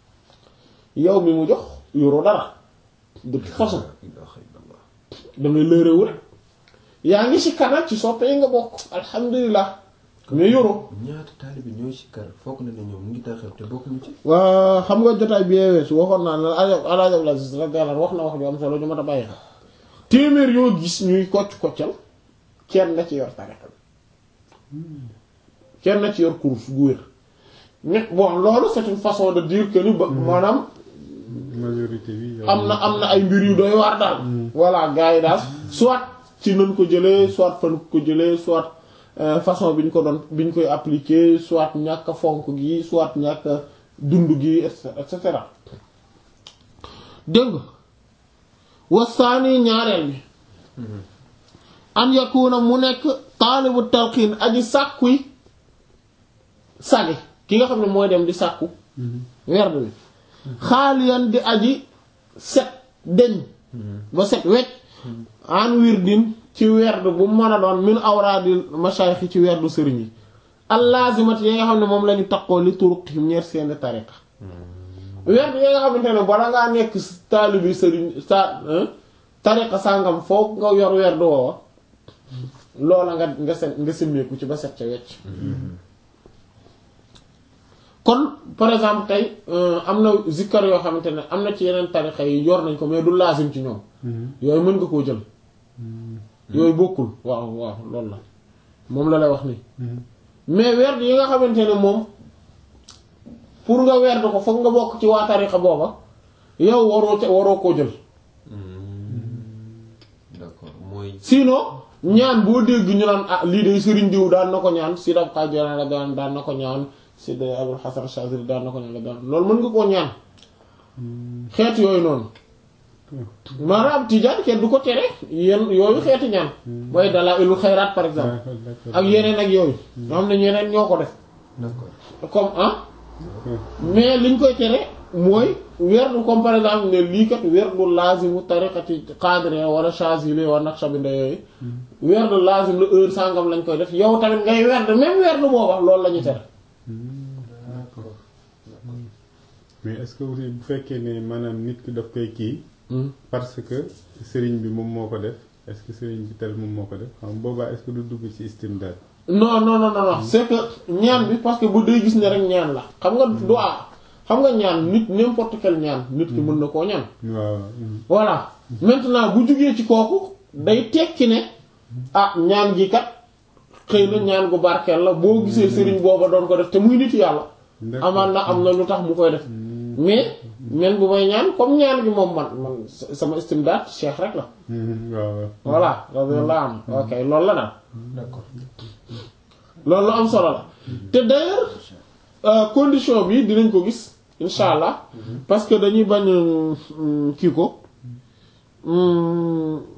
yow mi mu jox yoroo dara de toute façon da ngay lërewu rek yaa ngi si kanam ci soppe yi nga bokk alhamdulilah mais yoroo ñaata taalibe ñooy si kar foog na ne ñoom mu ngi taxaw te bokkuñu ci waa xam nga jotaay bi weesu waxoon naa ne Alaaji Abdul Aziz radiyallahu wax na wax ju am solo ñu mat a bàyyi xel téeméer yoo gis ñuy kocc koccal kenn na ci yor tariqa bi kenn na ci yor course gu wér mais bon loolu c'est une façon de dire que ni ba maanaam majorité bi. am na am na ay mbir yu doy waar daal voilà gars yi daal soit ci nañ ko jëlee soit fan ko jëlee soit euh, façon bi ñu ko doon bi ñu koy appliquer soit ñàkk a fonk gi soit ñàkk a dund gi et cetera et cetera dégg nga wasaani ñaareel bi an yakuna mu nekk taalibu talqiin aji sàkkuy sagi ki nga xam ne mooy dem di sàkku werd bi xaaliyan di aji set deñ ba set wecc an wirdin ci werd bu mën a doon min awraadil mashayikh ci werdu sëriñ yi allaazimat yi nga xam ne moom lañu taqoo li turuqihim ñeer seeni tariqa werd yi nga xamante ne bala ngaa nekk taalibi sëriñ sa tariqa sàngam foog nga yor werdu woowa loola nga nga set nga simmeeku ci ba set ca wecc kon par exemple tey am na zikkar yoo xamante ne am na ci yeneen tarixa yi yor nañ ko mais du laasim ci ñoom yooyu mën nga koo jël yooyu bokkul waaw waaw loolu la moom la lay wax nii mais werd yi nga xamante ne moom pour nga werd ko foog nga bokk ci waa tarixa booba yow waroo ca waroo koo jël d'accord mooy sinon ñaan boo dégg ñu naan ah lii de Serigne diw daan na ko ñaan si daf kaa jolaan la daan daan na ko ñaan si de Abul Hasan Shazili daan na ko ñaan la daan loolu mën nga koo ñaan xeet yooyu noonu maanaam tijaan kenn du ko tere yenn yooyu xeeti ñaan mooy dalaa ilul xayraat par exemple ak yeneen ak yooyu ñoo xam ne ñeneen ñoo ko def d'accord comme ah mais liñ koy tere mooy werdu comme par exemple ne lii kat werdu laazimu tariqati qadri wala Shazili wala Naqshbandi yooyu werdu laazim la heure sangam lañ koy def yow tamit ngay werd même werdu booba loolu la ñu tere d'accord mais est-ce que aussi bu fekkee ne maanaam nit ki daf koy kii parce que sëriñ bi moom moo ko def est-ce que sëriñ bi tel moom moo ko def xam boobaa est-ce que du dugg ci istimdaad non non non non c'est que ñaan bi parce que bu dee gis ne rek ñaan la xam nga du ah xam nga ñaan nit n'importe quel ñaan nit ki mën na koo ñaan waaw voilà maintenant bu jugee ci kooku day tekki ne ah ñaan gi kat xëy na ñaan gu barkeel la boo gisee sëriñ booba doon ko def te muy nit yàlla amaan na am na lu tax mu koy def mais men bu may ñaan comme ñaan gi moom man man sama istimdaad cheikh rek la waaw voilà radiyallahu anhu ok loolu la daal d'accord loolu lu am solo la te d'ailleurs euh, condition bi dinañ ko gis insha allah parce que dañuy bañ euh, kii ko hum,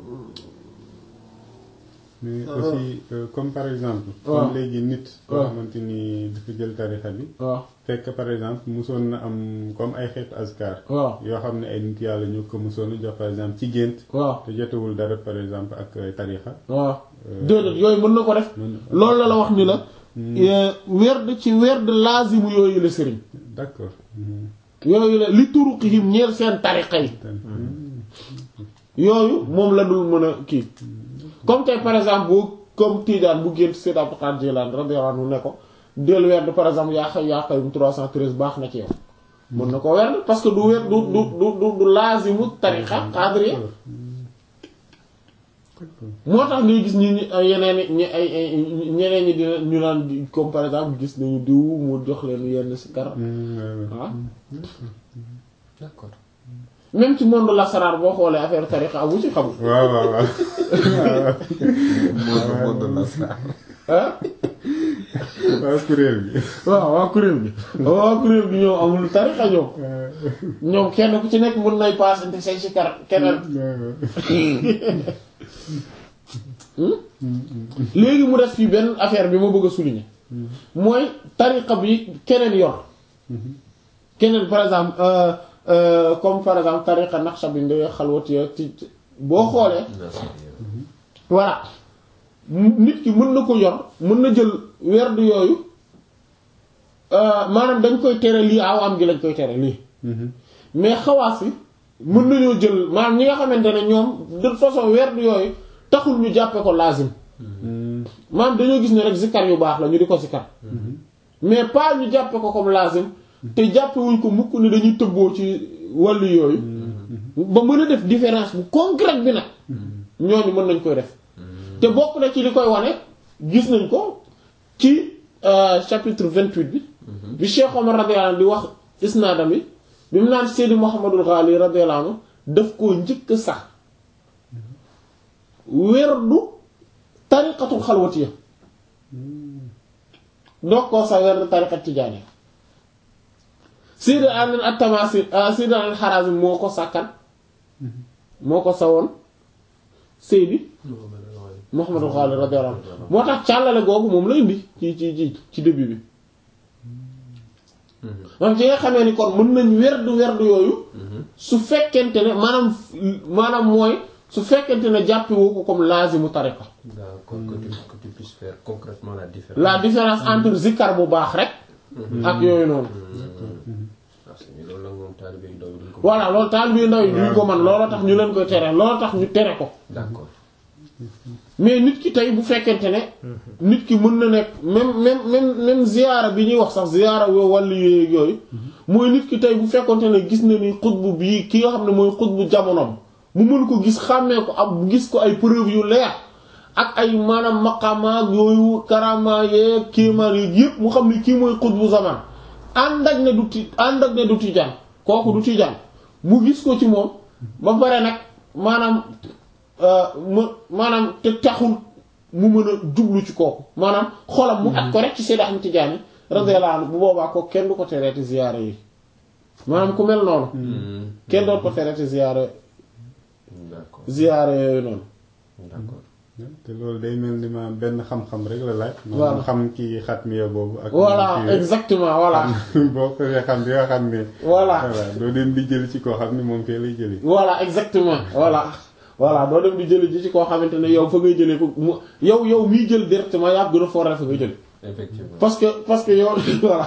mais aussi euh, comme par exemple waaw. comme léegi nit koo waaw. xamante ni dafa jël tarixa bi waaw fekk par exemple musoon na am comme ay xeetu askar waaw yoo xam ne ay nit yàlla ñu ko musoon a jox par exemple ci gént waaw te jotewul dara par exemple ak euh, tarixa waaw déedéet yooyu mën na ko def mën- loolu la la wax ni la euh, werd ci werd laazimu yooyu la sëriñ d'accord Mhm. yooyu la li turuqihim ñeel seen tariqa yi yooyu moom la dul mën a kii comme tey par exemple bu comme Tidiane bu gént Seyd Abdul Qaadir Jilaani radiyallahu anhu ne ko del werd par exemple yaa xay yaa xayum 313 baax na ci yow mën na ko werd parce que du werd du du du du du laazimu tariqa qadriya moo tax ngay gis ñi ñi ay yeneen ñi ay ay ñeneen ñi dina ñu naan di- comme par exemple gis nañu diw mu jox leen yenn si kar ah d'accord même ci monde lasaraar boo xoolee affaire tariqa amu ci xamul waaw waaw waaw monde monde la ça ah waaw kuréel bi waaw waa kuréel bi waa kuréel bi ñoom amul tariqa ñoom ñoom kenn ku ci nekk mën nay paasante say si kar keneen léegi mu def fii benn affaire bi ma bëgg a souligner mooy tariqa bi keneen yor keneen par exemple euh, euh, comme par exemple tariqa naqshbandi xalwati ci ci- boo xoolee voilà nit ki mën na ko yor mën na jël werdu yooyu euh, maanaam dañ koy tere lii aw am gi lañ koy tere lii mais xawaas yi mën nañoo jël maanaam ñi nga xamante ne ñoom de toute façon werdu yooyu taxul ñu jàppe ko lazim maanaam dañoo gis ne rek zikkar yu baax la ñu di ko zikkar mais pas ñu jàppe ko comme lazim te jàppe wuñ ko mukk ne dañuy tëbboo ci wàllu yooyu ba mën a def différence bu concrète bi nag ñooñu mën nañ koy def te bokk na ci li koy wane gis nañ ko ci euh, chapitre 28 bi bi Cheikh Omar radiyallahu anhu di wax isnaadam bi bi mu naan Seydi Mouhamadul Ghali radiyallahu anhu daf koo njëkk sax werdu tariqatul xalwatiya doog koo sax werdu tariqat tijaaniya Seydi Amin at-Tamasi Seydi al-Harazim moo ko sàkkan moo ko sawoon Seydi Mouhamadul Ghali radiyallahu anhu moo tax càllale googu moom la indi ci ci ci ci début bi maanaam ci nga xamee ni kon mën nañ werdu werdu yooyu su fekkente ne maanaam maanaam mooy su fekkente ne jàppi woo ko comme lazimu tariqa d'accord que tu que tu puisses faire concrètement la différence la différence entre zikkar bu baax rek ak yooyu noonu ah c'est bien loolu nag moom taalibe yu ndaw yi duñ ko voilà loolu taal bi ndaw yi duñ ko man looloo tax ñu leen koy tere looloo tax ñu tere ko d'accord mais nit ki tey bu fekkente ne nit ki mën na nekk même même même même ziyaara bi ñuy wax sax ziyaara yo wàllu yooyu yooyu mooy nit ki tey bu fekkonte ne gis na ni xutbu bii ki nga xam ne mooy xutbu jamonoom mu mën ko gis xàmmee ko am gis ko ay preuve yu leer ak ay maanaam maqamaak yooyu karama yeeg kéemaan yi yépp mu xam ne kii mooy xutbu zaman ànd ak ne du ti ànd ak ne du tijaan kooku du tijaan mu gis ko ci moom ba pare nag maanaam mu maanaam te taxul mu mën a jublu ci kooku maanaam xolam mu at ko rek ci Seydi Ahmad Tijaani radiyallahu anhu bu boobaa ko kenn du ko tereeti ziyaara yi maanaam ku mel noonu kenn doon ko tereeti ziyaara d'accord ziyaara yooyu noonu d'accord te loolu day mel ni ma benn xam-xam rek la laaj. Voilà. maanaam xam kii xatmiya boobu. ak voilà kii exactement voilà boo ko dee xam di nga xam ne. voilà voilà doo dem di jël ci koo xam ne moom fee lay jëlee. voilà exactement voilà voilà doo dem di jëli ji ci koo xamante ne yow fa ngay jëlee ko mu yow yow miy jël directement yaa gën a fooree fa ngay jël effectivement parce que parce que yow voilà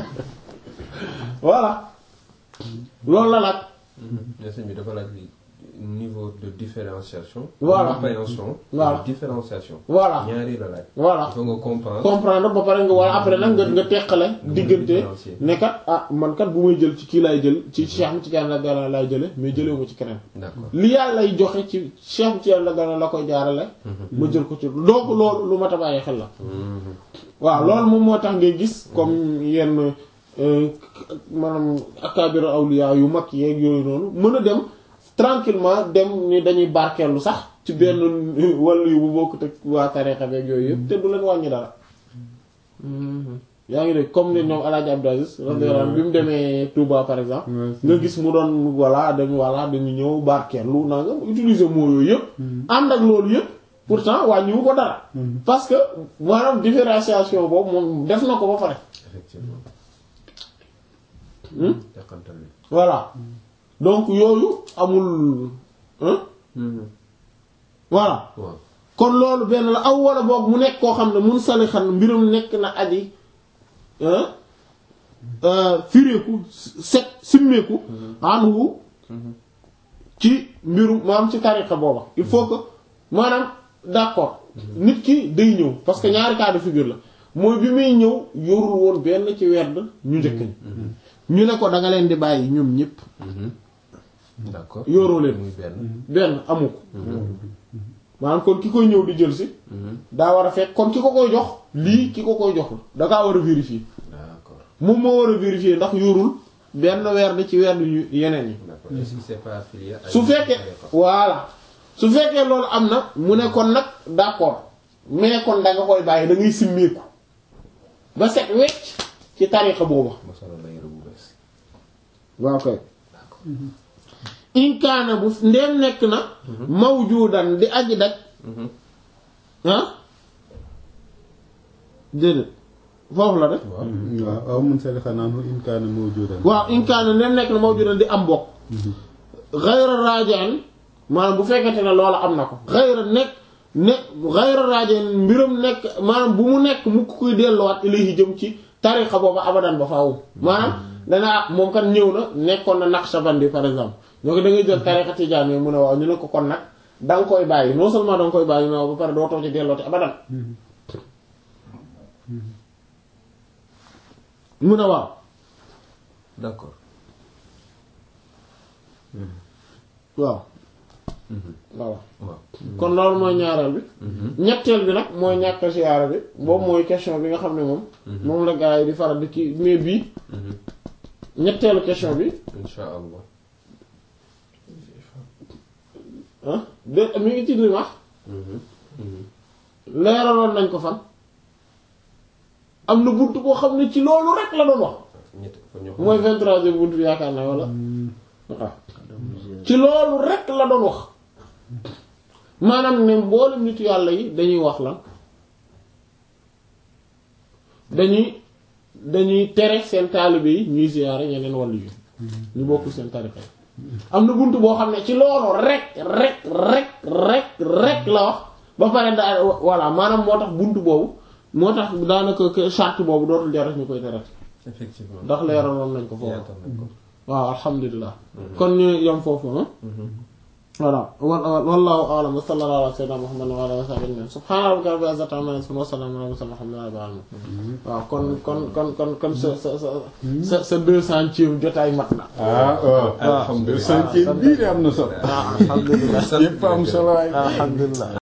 voilà loolu la nag mais sëñ bi dafa laaj li niveau de différenciation Voilà. compréhension Voilà. de différenciation voilà ñaari la laaj voilà il faut nga comprendre comprendre ba pare nga wala après nag nga nga teqale diggante différencier. ne kat ah man kat bu may jël ci kii laay jël ci Cheikh Ahmed Tidiane la gana laay jële mais jëlewu ma ci keneen d'accord li yàlla lay joxe ci Cheikh Ahmed Tidiane la gana la koy jaarale ma jël ko ci donc loolu lu ma ta bàyyi xel la waaw loolu moom moo tax ngay gis comme yenn euh, maanaam akabira awliya yu mag yeeg yooyu noonu mën a dem tranquillement dem ni dañuy barkeelu sax ci benn wàllu yu bu bokkut ak waa tarixa beeg yooyu yëpp te du leen wàññi dara yaa ngi dégg comme ni ñoom Alaaji Abdou Aziz radiyallahu anhu bi mu demee Touba par exemple nga gis mu doon voilà dañu voilà dañu ñëw barkeelu naa nga utiliser mots yooyu yëpp ànd ak loolu yëpp pourtant wàññiwu ko dara parce que maanaam différenciation boobu moom def na ko ba pare effectivement Hmm? yàqantal bi voilà donc yooyu amul hein voilà waaw kon loolu benn la aw wala boog mu nekk koo xam ne mun salixan mbiram nekk na aji hein euh, fireeku set simmeeku anwu ci mbirum maanaam ci tariqa booba il faut que maanaam d'accord nit ki day ñëw parce que ñaari cas de figure la mooy bi muy ñëw yorul woon benn ci werd ñu njëkk ñi ñu ne ko da nga leen di bàyyi ñoom ñëpp d'accord yoroo leen muy benn benn amu ko maanaam kon ki koy ñëw di jël si daa war a fekk kon ki ko koy jox lii ki ko koy jox da kaa war a vérifier d'accord moom moo war a vérifier ndax yorul benn weer di ci weer yu yeneen yi d'accord est-ce que c'est pas affilié à su une fekkee tariqa voilà su fekkee loolu am na mu ne kon nag d'accord mais kon da nga koy bàyyi da ngay simmeeku ba set wecc ci tarixa booba ma solo la yëre bu bees waaw kay inkaana bu ndeem nekk na mawjudan di aji daj ah déedéet foofu la de waaw aw mun salixa naanhu in kaana mawjudan waaw inkaana ndeem nekk na mawjudan di am bokk xayra raajaan maanaam bu fekkente ne loola am na ko xayra nekk nekk xayra raajaan mbiram nekk maanaam bu mu nekk mu koy delluwaat ilayhi jëm ci tariqa booba abadan ba faaw maanaam dana ah moom kan ñëw na nekkoon na Naqshbandi par exemple ñoo ko da ngay jël tariqa tijaan yi mu ne waaw ñu ne ko kon nag da nga koy bàyyi non seulement da nga koy bàyyi mais ba pare doo too ci dellooti abadan mu ne waaw d'accord waaw waaw waaw kon loolu mooy ñaareel bi ñetteel bi nag mooy ñàkk siyaara bi boobu mooy question bi nga xam ne moom moom la gars yi di faral di kii mais bii ñetteelu question bi insha allah ah de mi ngi ci li wax leeraloon nañ ko fan am na bunt boo xam ne ci loolu rek la doon wax ñett fa ñoo mooy vingt-troisième bunt bi yaakaar naa wala waaw ci loolu rek la doon wax maanaam ne mboolem nitu yàlla yi dañuy wax lan dañuy dañuy tere seen taalibe yi ñuy ziyaare ñeneen wàllu yi ñu bokkul seen tarixa yi am na bunt boo xam ne ci loolu rek rek rek rek rek la wax ba pare daa voilà maanaam moo tax bunt boobu moo tax daanaka que charte boobu dootul jar ñu koy tere effectivement ndax leeraloon nañ ko foofu yaatal nañ ko waaw alhamdulilah kon ñu yom foofu ah voilà wa- wallahu a'lam wa sallallahu ala sayyidina muhammad wa ala alihi wa sahbihi ajma'in subhana rabbika rabbil izzati amma yasifun wa salamun ala mursalin walhamdulillahi rabbil alamin waaw kon kon kon kon kon sa sa sa sa sa deux centième jotaay mat na ah waaw alhamdulilah centième bii de am na solo waaw alhamdulilah yépp am solo ay alhamdulilah